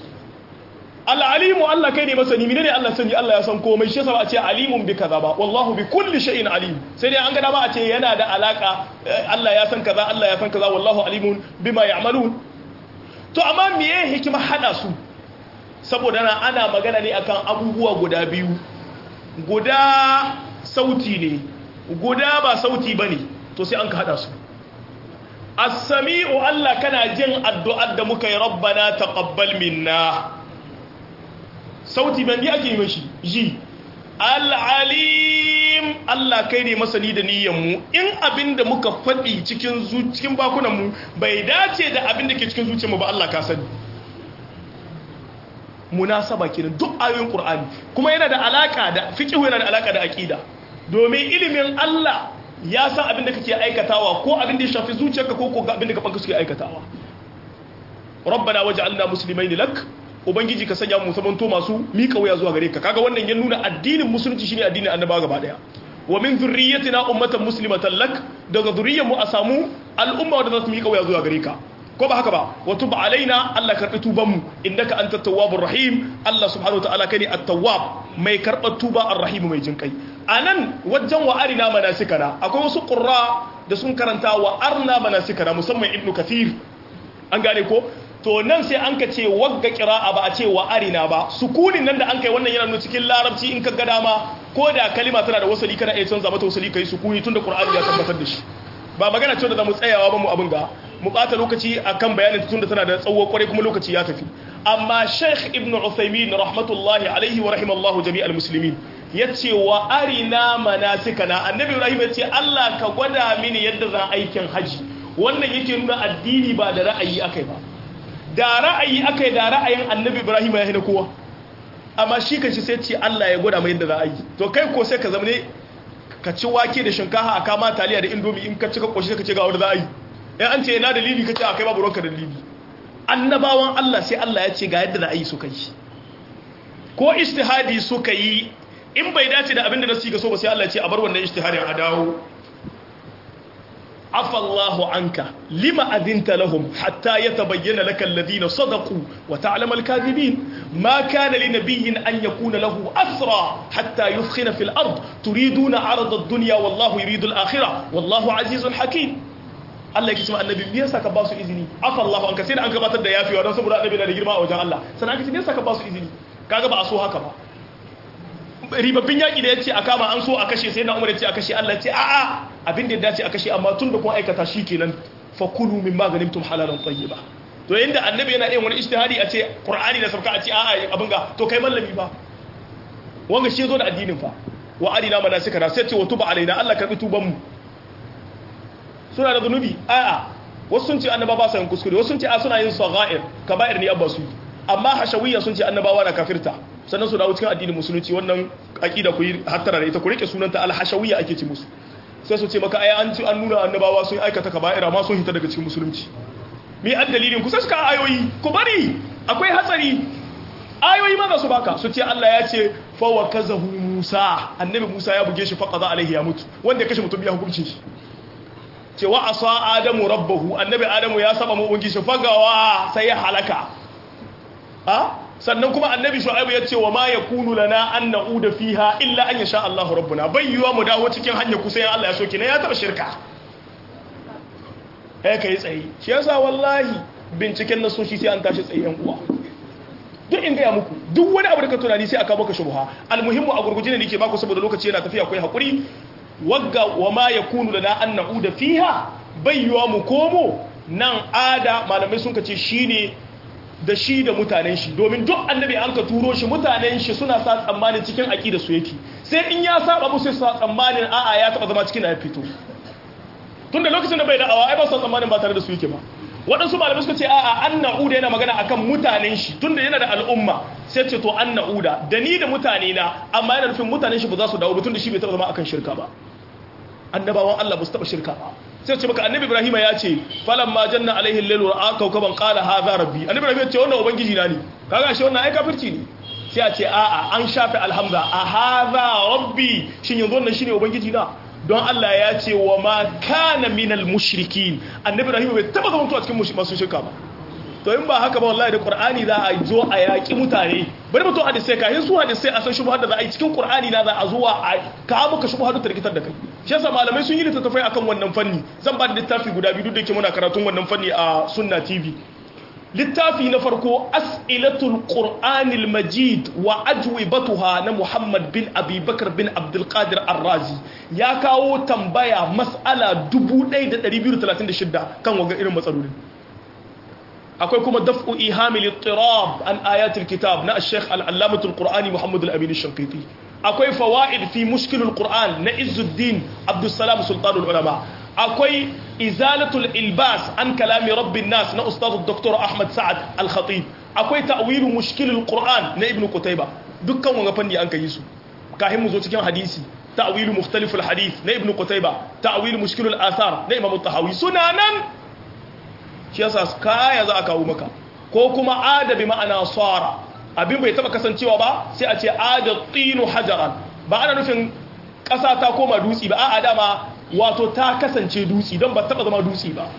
Al-alimu Allah kai ne masani menene Allah sani Allah ya san komai shi yasa ba a ce alimun bi kaza ba wallahu bi kulli shay'in alim sai dai an ga dama a ce yana da alaka Allah ya san kaza Allah ya san kaza wallahu alimun bima ya'malun to amma meye hikima hada su saboda na ana magana ne akan abubuwa guda biyu guda sauti ne guda ba sauti ba ne to sai an ka haɗa su as-sami'u Allah kana jin addu'ar da muka yi rabbana taqabbal minna sauti ban yi ake yi shi ji al-alim Allah kai ne masani da mu in abin da muka faɗi cikin cikin bakunan mu bai dace da abin da ke cikin zuciyarmu ba Allah ka sani munasaba kenan duk ayoyin Qur'ani kuma yana da alaka da fiqh yana da alaka da aqida domin ilimin Allah ya san abin da kake aikatawa ko abin da ya shafi zuciyarka ko ko abin da gabanka suke aikatawa rabbana waj'alna muslimaini lak ubangiji ka sanya mu sabanto masu mika waya zuwa gare ka kaga wannan ya nuna addinin musulunci shine addinin annabawa gaba daya wa min zurriyyatina ummatan muslimatan lak daga zurriyyar mu a samu al'umma wadda za su mika waya zuwa gare ka ko ba haka ba wa tub alaina Allah karbi tuban mu innaka antat tawwabur rahim Allah subhanahu wataala kai ne at-tawwab mai karbar tuba ar-rahim mai jinkai anan wajen wa arina manasikana akwai wasu qurra da sun karanta wa arna manasikana musamman ibnu kathir an gane ko to nan sai an ka ce wagga qira'a ba a ce wa arina ba sukunin nan da an kai wannan yana nuna cikin larabci in ka ga dama ko da kalima tana da wasali kana iya canza mata wasali kai sukuni tunda qur'ani ya tabbatar da shi ba magana ce da zamu tsayawa ba mu abin ga mu ɓata lokaci akan bayanin tun da tana da tsawo kwarai kuma lokaci ya tafi amma sheikh ibn uthaymin rahmatullahi alaihi wa rahimallahu jami'al muslimin yace wa arina manasikana annabi ibrahim yace Allah ka gwada mini yadda zan aikin haji wannan yake nuna addini ba da ra'ayi akai ba da ra'ayi akai da ra'ayin annabi ibrahim ya hina kowa amma shi kanshi sai ce Allah ya gwada mai yadda za a yi to kai ko sai ka zama ne ka ci wake da shinkafa a kama taliya da indomi in ka ci ka koshi ka ce ga wanda za a yi in an ce yana dalili kace akai babu ruwanka dalili annabawan Allah sai Allah ya ce ga yadda da ayi suka yi ko ijtihadi suka yi in bai dace da abinda nasu ga so ba sai Allah ya ce a bar wannan ijtihadin a dawo afa Allahu anka lima adinta lahum hatta yatabayyana laka alladhina sadaqu wa ta'lamu al-kadhibin ma kana li nabiyyin an yakuna lahu asra hatta yufkhina fil ard turiduna 'arada ad-dunya wallahu yuridu al-akhirah wallahu 'azizun hakim Allah yake cewa annabi me yasa ka ba su izini afa Allah an ka sai da an gabatar da yafiwa don saboda annabi na da girma a wajen Allah sannan aka ce me yasa ka ba su izini kaga ba a so haka ba ribabbin yaki da yace a kama an so a kashe sai na Umar yace a kashe Allah yace a a abin da ya dace a kashe amma tun da kun aikata shi kenan fa kulu min maganimtum halalan tayyiba to inda annabi yana yin wani ijtihadi a ce Qur'ani da sabka a ce a a abin ga to kai mallami ba wanga shi zo da addinin fa wa arina manasika na sai ce wa tuba alaina Allah karbi tuban mu suna da zunubi a'a wasu sun ce annaba ba sa yin kuskure wasu sun ce a suna yin sagha'ir kaba'ir ne abba su amma hashawiyya sun ce annabawa na kafirta sannan su dawo cikin addinin musulunci wannan aqida ku yi hattara da ita ku rike sunanta al-hashawiyya ake ci musu sai su ce maka ai an ci an nuna annabawa sun aikata kaba'ira ma sun hita daga cikin musulunci mi an dalilin ku sai suka ayoyi ku bari akwai hatsari ayoyi ma za su baka su ce Allah ya ce fa wa kazahu Musa annabi Musa ya buge shi fa qada alaihi ya mutu wanda ya kashe mutum ya hukunci shi ce wa asa adamu rabbahu annabi adamu ya saba mu bungi shi fagawa sai ya halaka ha sannan kuma annabi shu'aibu ya ce wa ma yakunu lana an na'uda fiha illa an yasha Allahu rabbuna bayyuwa mu dawo cikin hanya kusa ya Allah ya soki ne ya taba shirka eh kai tsayi shi yasa wallahi binciken nasoshi sai an tashi tsayi yan uwa duk in gaya muku duk wani abu da ka tunani sai aka maka shubha almuhimmu a gurguje ne nake baku saboda lokaci yana tafiya akwai hakuri wagga wa ma yakunu lana an na'uda fiha bayyuwa mu komo nan ada malamai sun kace shine da shi da mutanen shi domin duk annabi an ka turo shi mutanen shi suna sa tsammanin cikin aqida su yake sai in ya saba musu sa tsammanin a'a ya taba zama cikin ya fito tunda lokacin da bai da'awa ai ba sa tsammanin ba tare da su yake ba waɗansu malamai suka ce a'a an na'uda yana magana akan mutanen shi tunda yana da al'umma sai ce to an na'uda da ni da mutane na amma yana nufin mutanen shi ba za su dawo ba tunda shi bai taba zama akan shirka ba annabawan Allah ba su taba shirka ba sai ce maka annabi Ibrahim ya ce falan ma janna alaihi al-lailu ra'a kawkaban qala hadha rabbi annabi Ibrahim ya ce wannan ubangiji na ne kaga shi wannan ai kafirci ne sai a ce a'a an shafe alhamza a hadha rabbi shin yanzu wannan shine ubangiji na don Allah ya ce wa ma kana minal mushrikin annabi Ibrahim bai taba zama a cikin masu shirka ba to in ba haka ba wallahi da Qur'ani za a zo a yaki mutane bari mutum hadisi kai su hadisi a san shubhar da za a yi cikin Qur'ani na za a zuwa a ka muka shubhar da tarkitar da kai shi yasa malamai sun yi littattafai akan wannan fanni zan ba da littafi guda biyu duk da yake muna karatun wannan fanni a Sunna TV littafi na farko as'ilatul qur'anil majid wa ajwibatuha na muhammad bin abubakar bin abdulkadir arrazi ya kawo tambaya mas'ala 1236 kan waga irin matsalolin akwai kuma daf'u ihamil ittirab an ayatul kitab na ash-shaykh al-allamatul qur'ani muhammad al-amin ash-shanqiti akwai fawaid fi mushkilul qur'an na izzuddin abdussalam sultanul ulama akwai izalatul ilbas an kalami rabbin nas na ustadu dr ahmad sa'ad al-khatib akwai ta'wilu mushkilul qur'an na ibnu qutayba dukkan wanga fanni an kai su kahin mu zo cikin hadisi ta'wilu mukhtaliful hadith na ibnu qutayba ta'wilu mushkilul athar na imam at-tahawi suna nan shi yasa kaya za a kawo maka ko kuma adabi ma'ana sara abin bai taba kasancewa ba sai a ce adatinu hajaran ba ana nufin ƙasa ta koma dutse ba a'a dama wato ta kasance dutse don ba taba zama dutse ba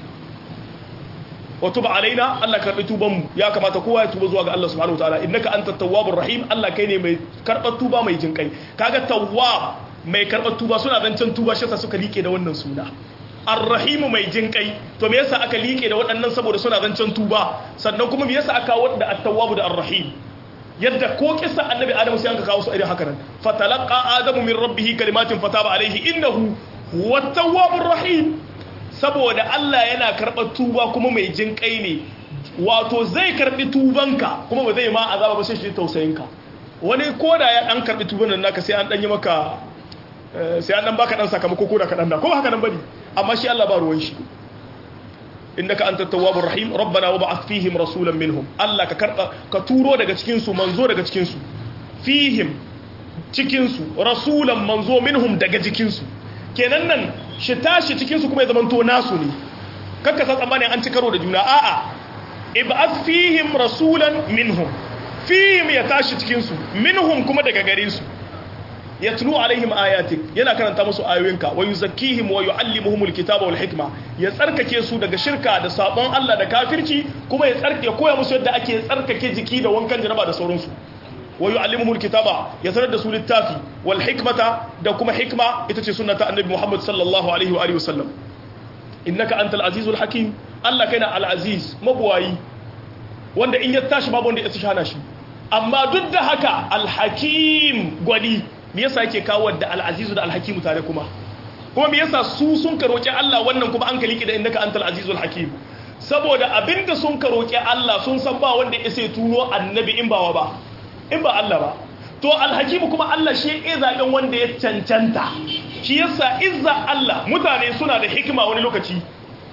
wato ba alaina Allah karɓi tubanmu ya kamata kowa ya tuba zuwa ga Allah subhanahu wataala innaka anta tawwabur rahim Allah kai ne mai karɓar tuba mai jin kai kaga tawwab mai karɓar tuba suna zancen tuba shi yasa suka rike da wannan suna arrahimu mai jin kai to me yasa aka liƙe da waɗannan saboda suna zancen tuba sannan kuma me yasa aka kawo da at-tawwab da ar-rahim yadda ko kissa annabi adamu sai an ka kawo su irin haka nan fatalaqa adamu min rabbih kalimatin fataba alaihi innahu wat-tawwabur rahim saboda Allah yana karɓar tuba kuma mai jin kai ne wato zai karɓi tubanka kuma ba zai ma azaba ba sai shi tausayinka wani koda ya dan karɓi tuban nan naka sai an dan yi maka sai an dan baka dan sakamako ko da kadan da ko ba haka nan bane amma shi Allah ba ruwan shi innaka antat tawwabur rahim rabbana wab'ath fihim rasulan minhum Allah ka karba ka turo daga cikin su manzo daga cikin su fihim cikin su rasulan manzo minhum daga cikin su kenan nan shi tashi cikin su kuma ya zamanto nasu ne kakka san tsammanin an ci karo da juna a'a ib'ath fihim rasulan minhum fihim ya tashi cikin su minhum kuma daga gare su yatlu alaihim ayatik yana karanta musu ayoyinka wa yuzakkihim wa yuallimuhumul kitaba wal hikma ya tsarkake su daga shirka da sabon Allah da kafirci kuma ya tsarkake koya musu yadda ake tsarkake jiki da wankan janaba da sauransu wa yuallimuhumul kitaba ya sanar da su littafi wal hikmata da kuma hikma ita ce sunnata annabi Muhammad sallallahu alaihi wa alihi wasallam innaka antal azizul hakim Allah kaina al aziz mabuwayi wanda in ya tashi babu wanda ya tsaya shi amma duk da haka al hakim gwani me yasa yake kawo da al'azizu da alhakimu tare kuma kuma me yasa su sun ka roƙi Allah wannan kuma an kaliki da innaka antal azizul hakim saboda abinda sun ka roƙi Allah sun san ba wanda ya sai turo annabi in ba ba in ba Allah ba to alhakimu kuma Allah shi ya zaben wanda ya cancanta shi yasa izza Allah mutane suna da hikima wani lokaci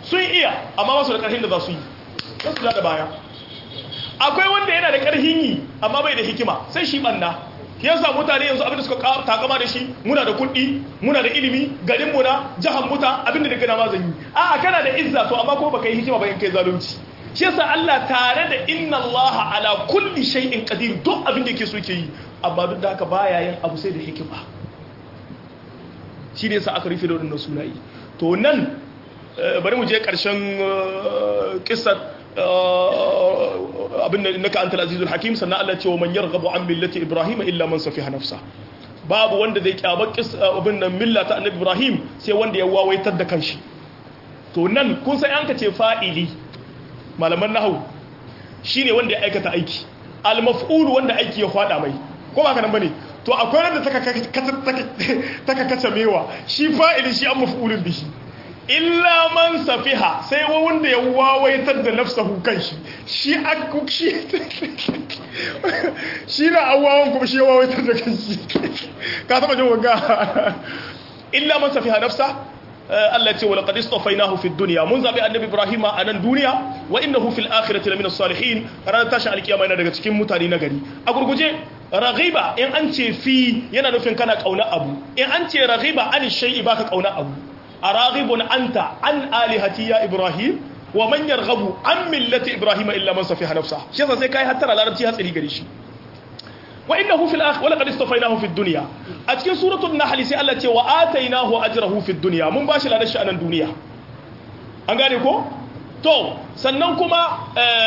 sun iya amma ba su da ƙarfin da za su yi sai su da baya akwai wanda yana da ƙarfin yi amma bai da hikima sai shi banna yasa mutane yanzu abinda suka takama da shi muna da kuɗi muna da ilimi garin mu na jahan muta abinda da gana ma zan yi a'a kana da izza to amma ko baka yi hikima ba in kai zalunci shi yasa Allah tare da inna Allah ala kulli shay'in qadir duk abin da yake so yake yi amma duk da haka baya yin abu sai da hikima shi ne yasa aka rufe da wannan sunayi to nan bari mu je karshen kissar abin da naka antal azizul hakim sannan Allah ce wa man yarghabu an millati ibrahim illa man safiha nafsa babu wanda zai kyaba abin nan millata annabi ibrahim sai wanda ya wawaitar da kanshi to nan kun sai an ka ce fa'ili malaman nahawu shine wanda ya aikata aiki al-maf'ul wanda aiki ya fada mai ko ba ka nan bane to akwai wanda taka kace mewa shi fa'ili shi an maf'ulun bihi illa man safiha sai wanda ya wawaitar da nafsahu kanshi shi akku shi shi na awawan kuma shi ya wawaitar da kanshi ka taba jin wanga illa man safiha nafsa Allah ce wala qad istafainahu fid dunya mun zabi annabi Ibrahim a nan duniya wa innahu fil akhirati lamina salihin ran tashi alkiyama yana daga cikin mutane na gari a gurguje raghiba in an ce fi yana nufin kana kauna abu in an ce raghiba an shay'i baka kauna abu araghibun anta an alihati ya Ibrahim wa man yarghabu an millati Ibrahim illa man safiha nafsa shi yasa sai kai hattara larabci hatsari gare shi wa innahu fil akhir wala qad istafainahu fid dunya a cikin suratul nahl sai Allah ce wa atainahu ajrahu fid dunya mun bashi ladan shi a nan duniya an gane ko to sannan kuma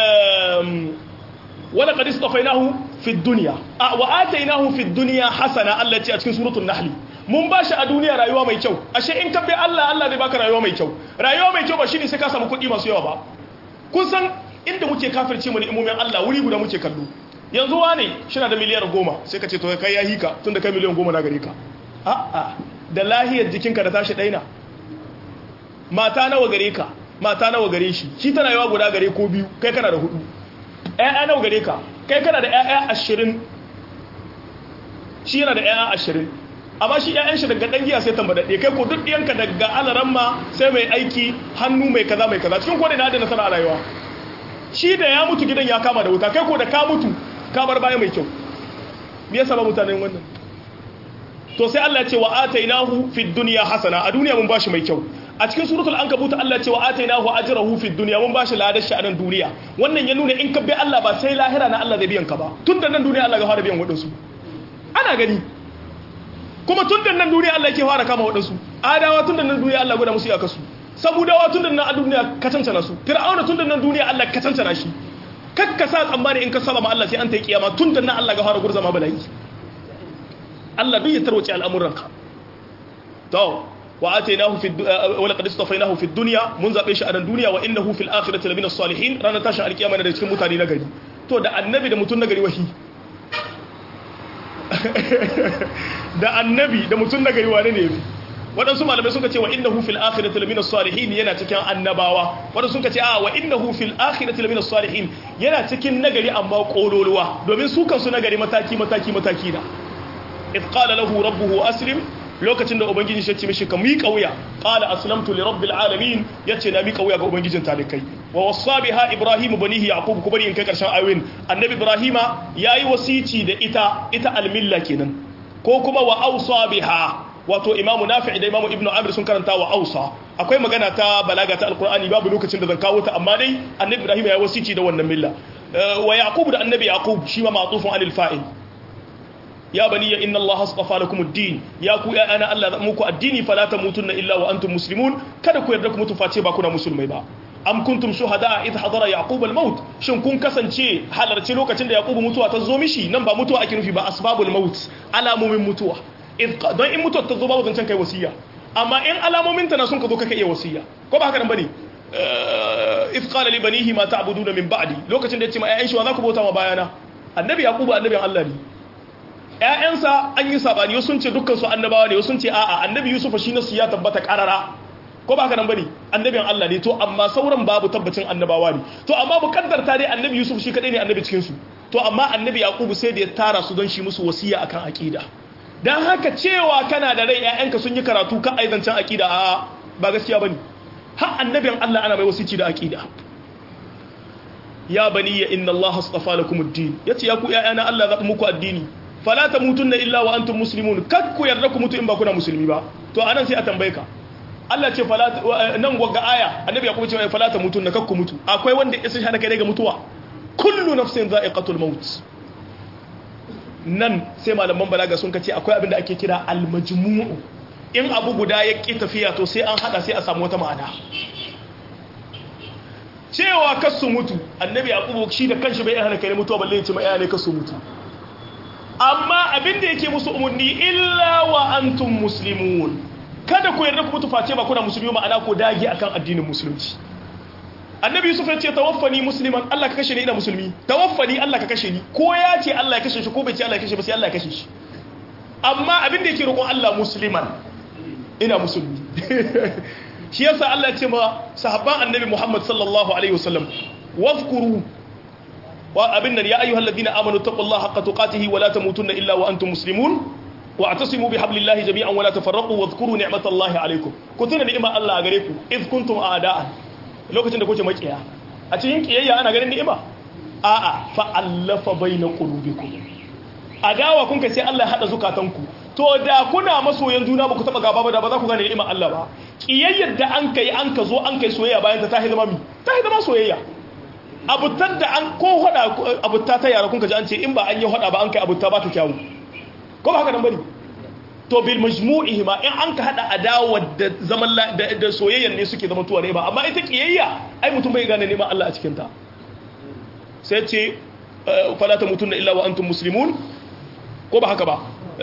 wala qad istafainahu fid dunya wa atainahu fid dunya hasana Allah ce a cikin suratul nahl mun bashi a duniya rayuwa mai kyau ashe in ka bi Allah Allah zai baka rayuwa mai kyau rayuwa mai kyau ba shine sai ka samu kuɗi masu yawa ba kun san inda muke kafirce mu ni'imomin Allah wuri guda muke kallo yanzu wane shina da miliyar goma sai ka ce to kai ya hika tun da kai miliyan goma na gare ka a'a da lahiyar jikinka da tashi ɗaina mata nawa gare ka mata nawa gare shi shi tana yawa guda gare ko biyu kai kana da hudu ƴaƴa nawa gare ka kai kana da ƴaƴa ashirin shi yana da ƴaƴa ashirin amma shi ƴaƴan shi daga ɗan giya sai tambadaɗe kai ko duk ɗiyanka daga alaramma sai mai aiki hannu mai kaza mai kaza cikin kodai na da nasara a rayuwa shi da ya mutu gidan ya kama da wuta kai ko da ka mutu kamar baya mai kyau me yasa ba mutanen wannan to sai Allah ya ce wa atainahu fid dunya hasana a duniya mun bashi mai kyau a cikin suratul ankabut Allah ya ce wa atainahu ajrahu fid dunya mun bashi ladar shi a nan duniya wannan ya nuna in ka bi Allah ba sai lahira na Allah zai biyan ka ba tun da nan duniya Allah ga fara biyan wadansu ana gani kuma tun da nan duniya Allah yake fara kama wadansu adawa tun da nan duniya Allah gwada musu iyakasu sabudawa tun da nan a duniya ka cancana su fir'auna tun da nan duniya Allah ka cancana shi kakka sa tsammani in ka saba ma Allah sai an ta yi kiyama tun da nan Allah ga fara gurza ma bala'i Allah duk ya tarwace al'amuranka to wa atainahu fi wa laqad istafainahu fi dunya mun zabe shi a nan duniya wa innahu fil akhirati lamina salihin ranar tashi alkiyama da cikin mutane na gari to da annabi da mutun na gari wahi da annabi da mutun na gari wane ne yafi waɗansu malamai suka ce wa innahu fil akhirati lamina salihin yana cikin annabawa waɗansu suka ce a wa innahu fil akhirati lamina salihin yana cikin nagari amma kololuwa domin su kansu nagari mataki mataki mataki da if qala lahu rabbuhu aslim lokacin da ubangiji shi ce mishi ka miƙa wuya qala aslamtu li rabbil alamin yace na miƙa wuya ga ubangijin talikai wa wasa biha ibrahim banihi yaqub ku bari in kai karshen ayoyin annabi ibrahima yayi wasici da ita ita almilla kenan ko kuma wa awsa biha wato imamu nafi' da imamu ibnu amir sun karanta wa ausa akwai magana ta balaga ta alqur'ani babu lokacin da zan kawo ta amma dai annabi ibrahim ya wasici da wannan milla wa yaqub da annabi yaqub shi ma ma'tufun anil fa'il ya bani inna allaha astafa lakum ad-din ya ku ya ana allah muku addini fala tamutunna illa wa antum muslimun kada ku yarda ku mutu face ba kuna musulmai ba am kuntum shuhada idh hadara yaqub al-maut shin kun kasance halarci lokacin da yaqub mutuwa ta zo mishi nan ba mutuwa ake nufi ba asbabul maut alamomin mutuwa don in mutuwar ta zo babu zancen kai wasiya amma in alamomin ta na sun ka zo kaka iya wasiya ko ba haka nan bane if qala li banihi ma ta'buduna min ba'di lokacin da ya ce ma ƴaƴan shi wa za ku bauta ma bayana annabi yaqubu annabin Allah ne ƴaƴansa an yi sabani sun ce dukkan su annabawa ne sun ce a'a annabi yusuf shi nasu ya tabbata karara ko ba haka nan bane annabin Allah ne to amma sauran babu tabbacin annabawa ne to amma mukaddarta dai annabi yusuf shi kadai ne annabi cikin su to amma annabi yaqubu sai da ya tara su don shi musu wasiya akan aqida don haka cewa kana da rai ‘ya'yanka sun yi karatu kan aizancen aƙida a ba gaskiya ba ne har annabin Allah ana mai wasici da aqida ya bani ya inna Allah astafa lakum ad-din yace ya ku ƴaƴana Allah zaɓi muku addini fala tamutunna illa wa antum muslimun kak ku yarda ku mutu in ba kuna musulmi ba to anan sai a tambaye ka Allah ce fala nan gwaga aya annabi ya kuma ce fala tamutunna kak ku mutu akwai wanda ya san hana kai daga mutuwa kullu nafsin za'iqatul maut nan sai malaman balaga sun kace akwai abin da ake kira al-majmu'u in abu guda ya ƙi tafiya to sai an hada sai a samu wata ma'ana cewa kasu mutu annabi yaqubu shi da kanshi bai hana kai mutuwa balle ya ce ma ne kasu mutu amma abin da yake musu umarni illa wa antum muslimun kada ku yarda ku mutu face ba kuna musulmi ma'ana ku dage akan addinin musulunci annabi yusuf ya ce tawaffani musliman Allah ka kashe ni ina musulmi tawaffani Allah ka kashe ni ko ya ce Allah ya kashe shi ko bai ce Allah ya kashe ba sai Allah ya kashe shi amma abin da yake roƙon Allah musliman ina musulmi shi yasa Allah ya ce ma sahabban annabi Muhammad sallallahu alaihi wasallam wazkuru wa abin nan ya ayyuhal ladina amanu taqullaha haqqa tuqatihi wa la tamutunna illa wa antum muslimun wa atasimu bihablillahi jami'an wa la tafarraqu wadhkuru ni'matallahi alaykum ku tuna ni'imar Allah a gare ku iz kuntum a'da'an lokacin da kuke makiya a cikin kiyayya ana ganin ni'ima a'a fa allafa baina qulubikum adawa kun kai sai Allah ya hada zukatanku to da kuna masoyan juna ba ku taba gaba ba da ba za ku gane ni'imar Allah ba kiyayyar da an kai an ka zo an kai soyayya bayan ta tahi zama mi tahi zama soyayya abutar da an ko hada abutta ta yara kun ka ji an ce in ba an yi hada ba an kai abutta ba ta kyawu ko ba haka nan bane to bil majmu'ihi ma in an ka hada adawa da zaman da soyayyan ne suke zama tuwa ne ba amma ita kiyayya ai mutum bai gane neman Allah a cikin ta sai ce fala tamutunna illa wa antum muslimun ko ba haka ba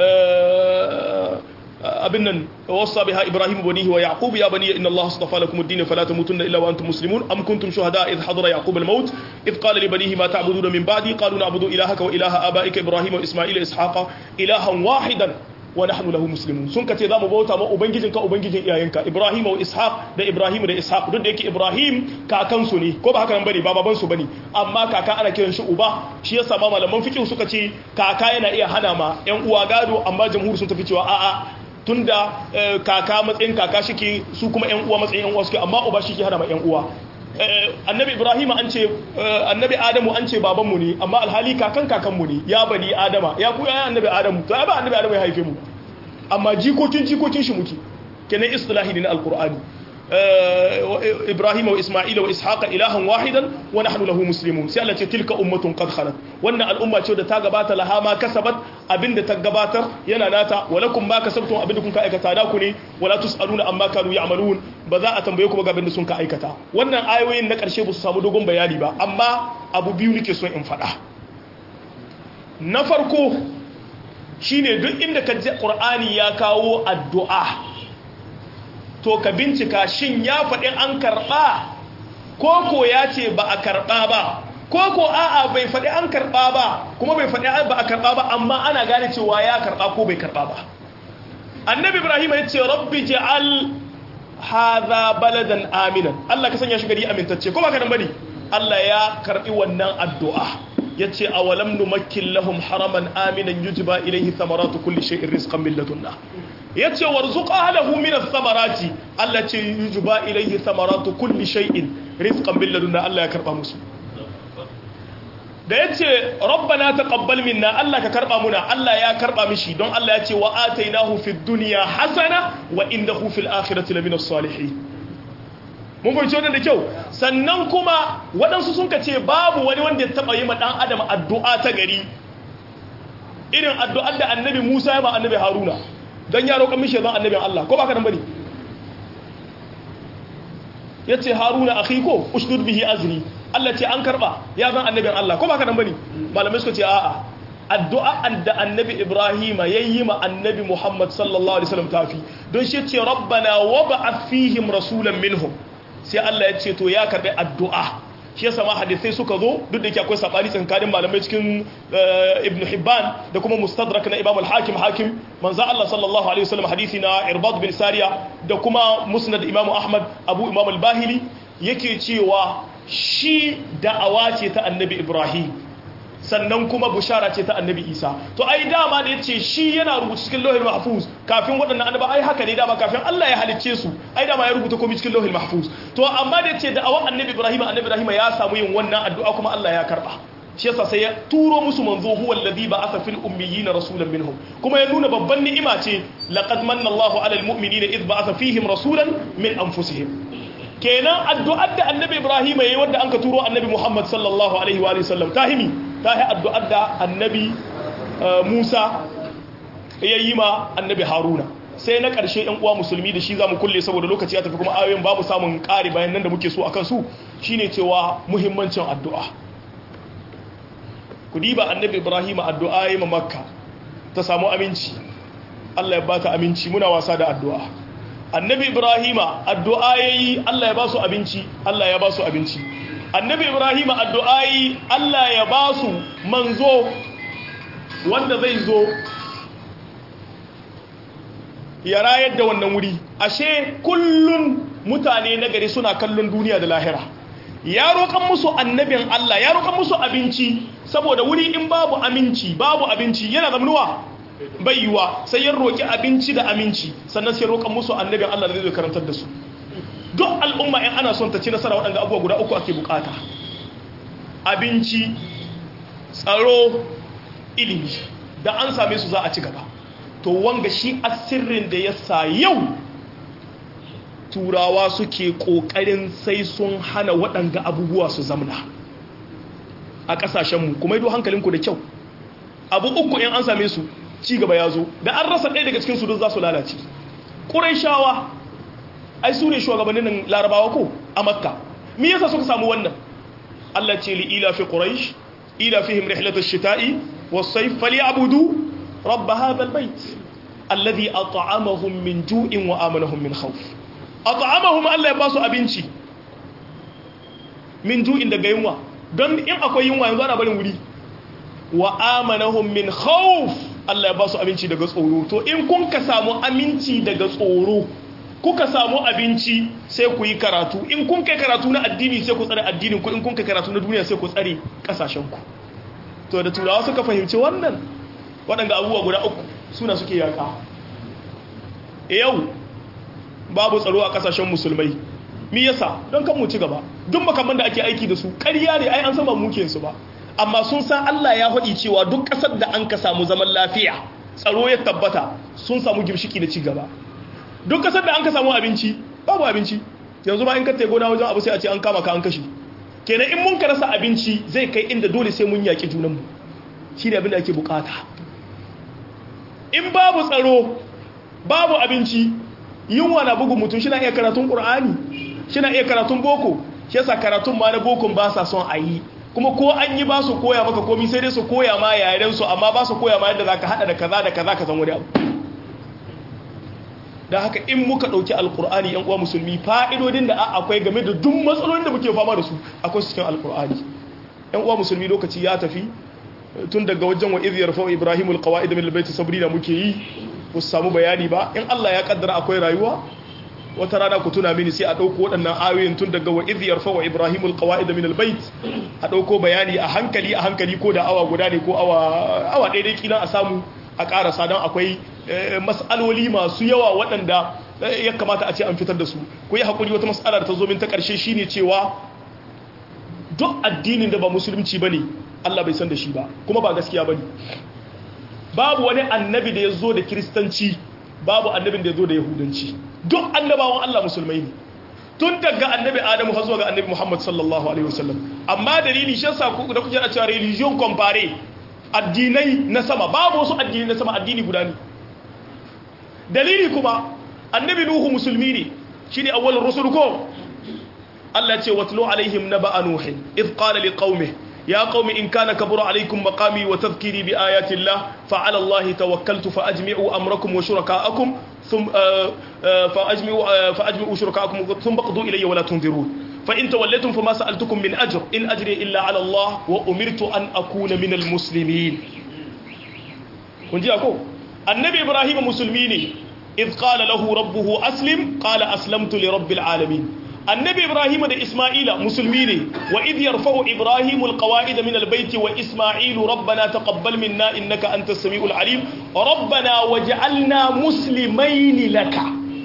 abin nan wasa biha ibrahim banihi wa yaqub ya bani inna allaha astafa lakum ad-din fala tamutunna illa wa antum muslimun am kuntum shuhada idh hadara yaqub al-maut idh qala li banihi ma ta'buduna min ba'di qalu na'budu ilahaka wa ilaha abaika ibrahim wa isma'ila ishaqa ilahan wahidan wa nahnu lahu muslimun sun kace zamu bauta ma ubangijinka ubangijin iyayenka ibrahim wa ishaq da ibrahim da ishaq duk da yake ibrahim kakan su ne ko ba haka nan bane ba baban su bane amma kaka ana kiran shi uba shi yasa ma malaman fiqh suka ce kaka yana iya hana ma yan uwa gado amma jamhur sun tafi cewa a'a tunda kaka matsayin kaka shike su kuma yan uwa matsayin yan uwa suke amma uba shike hana ma yan uwa annabi ibrahim an ce annabi adamu an ce babanmu ne amma alhali kakan kakanmu ne ya bani adama ya ku ya annabi adamu to ai ba annabi adamu ya haife mu amma jikokin jikokin shi muke kenan istilahi ne na alqur'ani ibrahim wa isma'ila wa ishaqa ilahan wahidan wa nahnu lahu muslimun sai Allah ce tilka ummatun qad khalat wannan al'umma ce da ta gabata laha ma kasabat abinda ta gabatar yana nata walakum ma kasabtum abinda kun ka aikata da ku ne wala tusaluna amma kanu ya'malun ba za a tambaye ku ba ga abinda sun ka aikata wannan ayoyin na karshe ba su samu dogon bayani ba amma abu biyu nake so in faɗa na farko shine duk inda ka ji qur'ani ya kawo addu'a to ka bincika shin ya faɗi an karɓa ko ko ya ce ba a karɓa ba ko ko a'a bai faɗi an karɓa ba kuma bai faɗi ba a karɓa ba amma ana gane cewa ya karɓa ko bai karɓa ba annabi ibrahim ya ce rabbi ja'al hadha baladan aminan Allah ka sanya shi gari amintacce ko ba ka nan bane Allah ya karɓi wannan addu'a yace awalam numakkin lahum haraman aminan yujba ilayhi thamaratu kulli shay'in rizqan min ladunna yace warzuq ahlahu min ath-thamarati Allah ce yujba ilayhi thamaratu kulli shay'in rizqan bil ladunna Allah ya karba musu da yace rabbana taqabbal minna Allah ka karba muna Allah ya karba mishi don Allah ya ce wa atainahu fid dunya hasana wa indahu fil akhirati lamina salihin mun fahimci wannan da kyau sannan kuma waɗansu sun ce babu wani wanda ya taɓa yi ma ɗan adam addu'a ta gari irin addu'ar da annabi musa ya ma annabi haruna don ya roƙon mishi zan annabin Allah ko ba ka nan bane ya ce haruna a ko ushdud bihi azri Allah ce an karɓa ya zan annabin Allah ko ba ka nan bane malamai suka ce a'a addu'a da annabi Ibrahim ya yi ma annabi Muhammad sallallahu alaihi wasallam tafi don shi ce rabbana wa ba'ath fihim rasulan minhum sai Allah ya ce to ya karɓi addu'a shi yasa ma hadisai suka zo duk da yake akwai sabani tsakanin malamai cikin ibn hibban da kuma mustadrak na imam al-hakim hakim manzo Allah sallallahu alaihi wasallam hadisi na irbad bin sariya da kuma musnad imam ahmad abu imam al-bahili yake cewa shi da'awa ce ta annabi ibrahim sannan kuma bushara ce ta annabi isa to ai dama da ya ce shi yana rubuta cikin lauhin mahfuz kafin waɗannan annaba ai haka ne dama kafin Allah ya halicce su ai dama ya rubuta komai cikin lauhin mahfuz to amma da ya ce da awan annabi ibrahim annabi ibrahim ya samu yin wannan addu'a kuma Allah ya karba shi yasa sai ya turo musu manzo huwa alladhi ba'atha fil ummiyina rasulan minhum kuma ya nuna babban ni'ima ce laqad manna Allahu 'alal mu'minina idh ba'atha fihim rasulan min anfusihim kenan addu'ar da annabi Ibrahim yayi wanda anka turo annabi Muhammad sallallahu alaihi wa alihi sallam tahimi tahi addu'ar da annabi Musa yayi ma annabi Haruna sai na ƙarshe ɗan uwa musulmi da shi zamu kulle saboda lokaci ya tafi kuma ayoyin babu samun ƙari bayan nan da muke so akan su shine cewa muhimmancin addu'a ku diba annabi ibrahim addu'a yi ma makka ta samu aminci allah ya bata aminci muna wasa da addu'a annabi ibrahim addu'a yi allah ya ba su abinci allah ya ba su abinci annabi ibrahim addu'a yi allah ya ba su manzo wanda zai zo ya rayar da wannan wuri ashe kullun mutane na gari suna kallon duniya da lahira ya roƙan musu annabin Allah ya roƙan musu abinci saboda wuri in babu aminci babu abinci yana zamanuwa bai yiwa sai ya roƙi abinci da aminci sannan sai roƙan musu annabin Allah da zai karantar da su duk al'umma in ana son ta ci nasara waɗanda abubuwa guda uku ake bukata abinci tsaro ilimi da an same su za a ci gaba to wanga shi asirrin da ya sa yau turawa suke ƙoƙarin sai sun hana waɗanga abubuwa su zamna a ƙasashenmu kuma yi hankalinku da kyau abu uku in an same su ci gaba ya zo da an rasa ɗaya daga cikin su don za su lalace ƙurai shawa ai su ne shugabannin larabawa ko a makka me yasa suka samu wannan allah ce li ila fi quraish ila fihim rihlatash shita'i was-sayf falyabudu rabb hadha al-bayt alladhi at'amahum min ju'in wa amanahum min khawf at'amahum Allah ya ba su abinci min ju'in daga yunwa don in akwai yunwa yanzu ana barin wuri wa amanahum min khawf Allah ya ba su abinci daga tsoro to in kun ka samu aminci daga tsoro kuka samu abinci sai ku yi karatu in kun kai karatu na addini sai ku tsare addinin ku in kun kai karatu na duniya sai ku tsare kasashen ku to da turawa suka fahimci wannan waɗanda abubuwa guda uku suna suke yaka yau babu tsaro a kasashen musulmai mi yasa don kan mu ci gaba duk makaman da ake aiki da su ƙarya ne ai an sama muke su ba amma sun san Allah ya faɗi cewa duk ƙasar da an ka samu zaman lafiya tsaro ya tabbata sun samu gimshiki da ci gaba duk ƙasar da an ka samu abinci babu abinci yanzu ma in ka gona wajen abu sai a ce an kama ka an kashe kenan in mun ka rasa abinci zai kai inda dole sai mun yaƙi junanmu shi ne abin da ake bukata in babu tsaro babu abinci yunwa na bugun mutum shi na iya karatun ƙur'ani shi na iya karatun boko shi yasa karatun ma na bokon ba sa son a yi kuma ko an yi ba su koya maka komi sai dai su koya ma yaren su amma ba su koya ma yadda za ka haɗa da kaza da kaza ka san wani abu da haka in muka ɗauki alƙur'ani yan uwa musulmi fa'idodin da akwai game da duk matsalolin da muke fama da su akwai su cikin alƙur'ani yan uwa musulmi lokaci ya tafi tun daga wajen wa idiyar fa ibrahimul qawaid min albayt sabrina muke yi ku samu bayani ba in Allah ya kaddara akwai rayuwa wata rana ku tuna mini sai a dauko waɗannan ayoyin tun daga wa idiyar fa wa ibrahimul qawaid min albayt a dauko bayani a hankali a hankali ko da awa guda ne ko awa awa daidai kila a samu a karasa don akwai mas'aloli masu yawa waɗanda ya kamata a ce an fitar da su ku yi hakuri wata mas'ala da ta zo min ta ƙarshe shine cewa duk addinin da ba musulunci bane Allah bai san da shi ba kuma ba gaskiya bane babu wani annabi da ya zo da kiristanci babu annabin da ya zo da yahudanci duk annabawan Allah musulmai ne tun daga annabi Adamu har zuwa ga annabi Muhammad sallallahu alaihi wasallam amma dalili shi yasa ku da kuke da cewa religion compare addinai na sama babu wasu addinai na sama addini guda ne dalili kuma annabi Nuhu musulmi ne shine awwalur rusul ko Allah ya ce watlu alaihim naba'a nuhin id qala liqaumihi يا قوم إن كان كبر عليكم مقامي وتذكيري بآيات الله فعلى الله توكلت فأجمعوا أمركم وشركاءكم ثم فأجمعوا فأجمعوا شركاءكم ثم قضوا إلي ولا تنذرون فإن توليتم فما سألتكم من أجر إن أجري إلا على الله وأمرت أن أكون من المسلمين ونجي أكو النبي إبراهيم مسلمين إذ قال له ربه أسلم قال أسلمت لرب العالمين annabi ibrahim da isma'ila musulmi ne wa idh yarfa'u ibrahim alqawa'id min albayt wa isma'ilu rabbana taqabbal minna innaka antas samiul alim rabbana waj'alna muslimain laka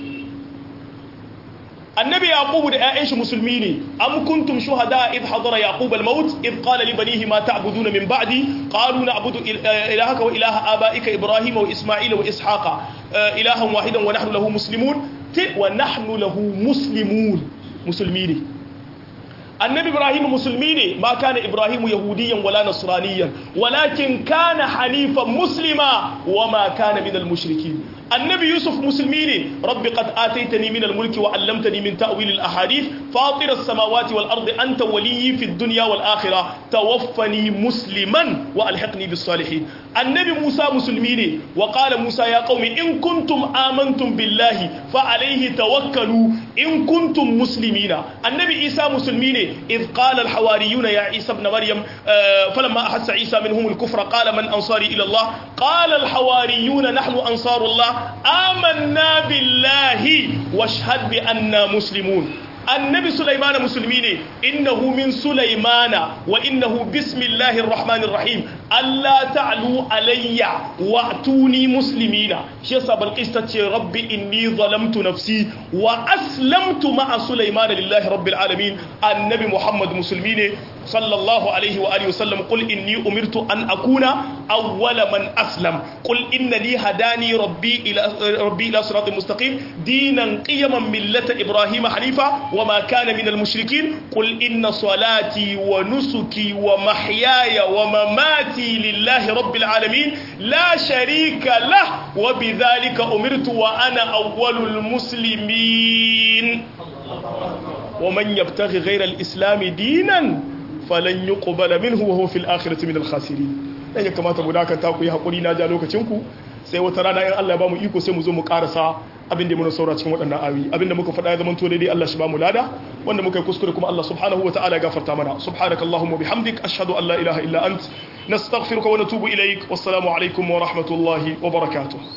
annabi yaqub da ƴaƴan shi musulmi ne am kuntum shuhada id hadara yaqub al maut id qala li banihi ma ta'buduna min ba'di qalu na'budu ilahaka wa ilaha abaika ibrahima wa isma'ila wa ishaqa ilahan wahidan wa nahnu lahu muslimun wa nahnu lahu muslimun musulmi ne annabi ibrahim musulmi ne ma kana ibrahim yahudiyan wala nasraniyan walakin kana hanifan muslima wa ma kana minal mushrikin annabi yusuf musulmi ne rabbi qad ataitani min al-mulki wa 'allamtani min ta'wil al-ahadith fatir as-samawati wal ardi anta waliyyi fid dunya wal akhirah tawaffani musliman wa alhiqni bis salihin annabi musa musulmi ne wa qala musa ya qaumi in kuntum amantum billahi fa alayhi tawakkalu in kuntum muslimina annabi isa musulmi ne إذ قال الحواريون يا عيسى ابن مريم فلما أحس عيسى منهم الكفر قال من أنصاري إلى الله قال الحواريون نحن أنصار الله آمنا بالله واشهد بأننا مسلمون النبي سليمان مسلمين إنه من سليمان وإنه بسم الله الرحمن الرحيم ألا تعلوا علي وأتوني مسلمين شيسا بالقسطة ربي إني ظلمت نفسي وأسلمت مع سليمان لله رب العالمين النبي محمد مسلمين صلى الله عليه وآله وسلم قل إني أمرت أن أكون أول من أسلم قل إنني هداني ربي إلى ربي إلى صراط مستقيم دينا قيما ملة إبراهيم حنيفا وما كان من المشركين قل إن صلاتي ونسكي ومحياي ومماتي لله رب العالمين لا شريك له وبذلك أمرت وأنا أول المسلمين ومن يبتغي غير الإسلام دينا falan yi ƙubala min huwa fil akhirati min al-khasirin dan ya kamata mu dakata ku yi hakuri na ja lokacin ku sai wata rana in Allah ya bamu iko sai mu zo mu karasa abin da mun saura cikin waɗannan ayoyi abin da muka faɗa ya zama to daidai Allah shi bamu lada wanda muka yi kuskure kuma Allah subhanahu wa ta'ala ya gafarta mana subhanakallahumma bihamdik ashhadu an la ilaha illa ant nastaghfiruka wa natubu ilaik wassalamu alaikum wa rahmatullahi wa barakatuh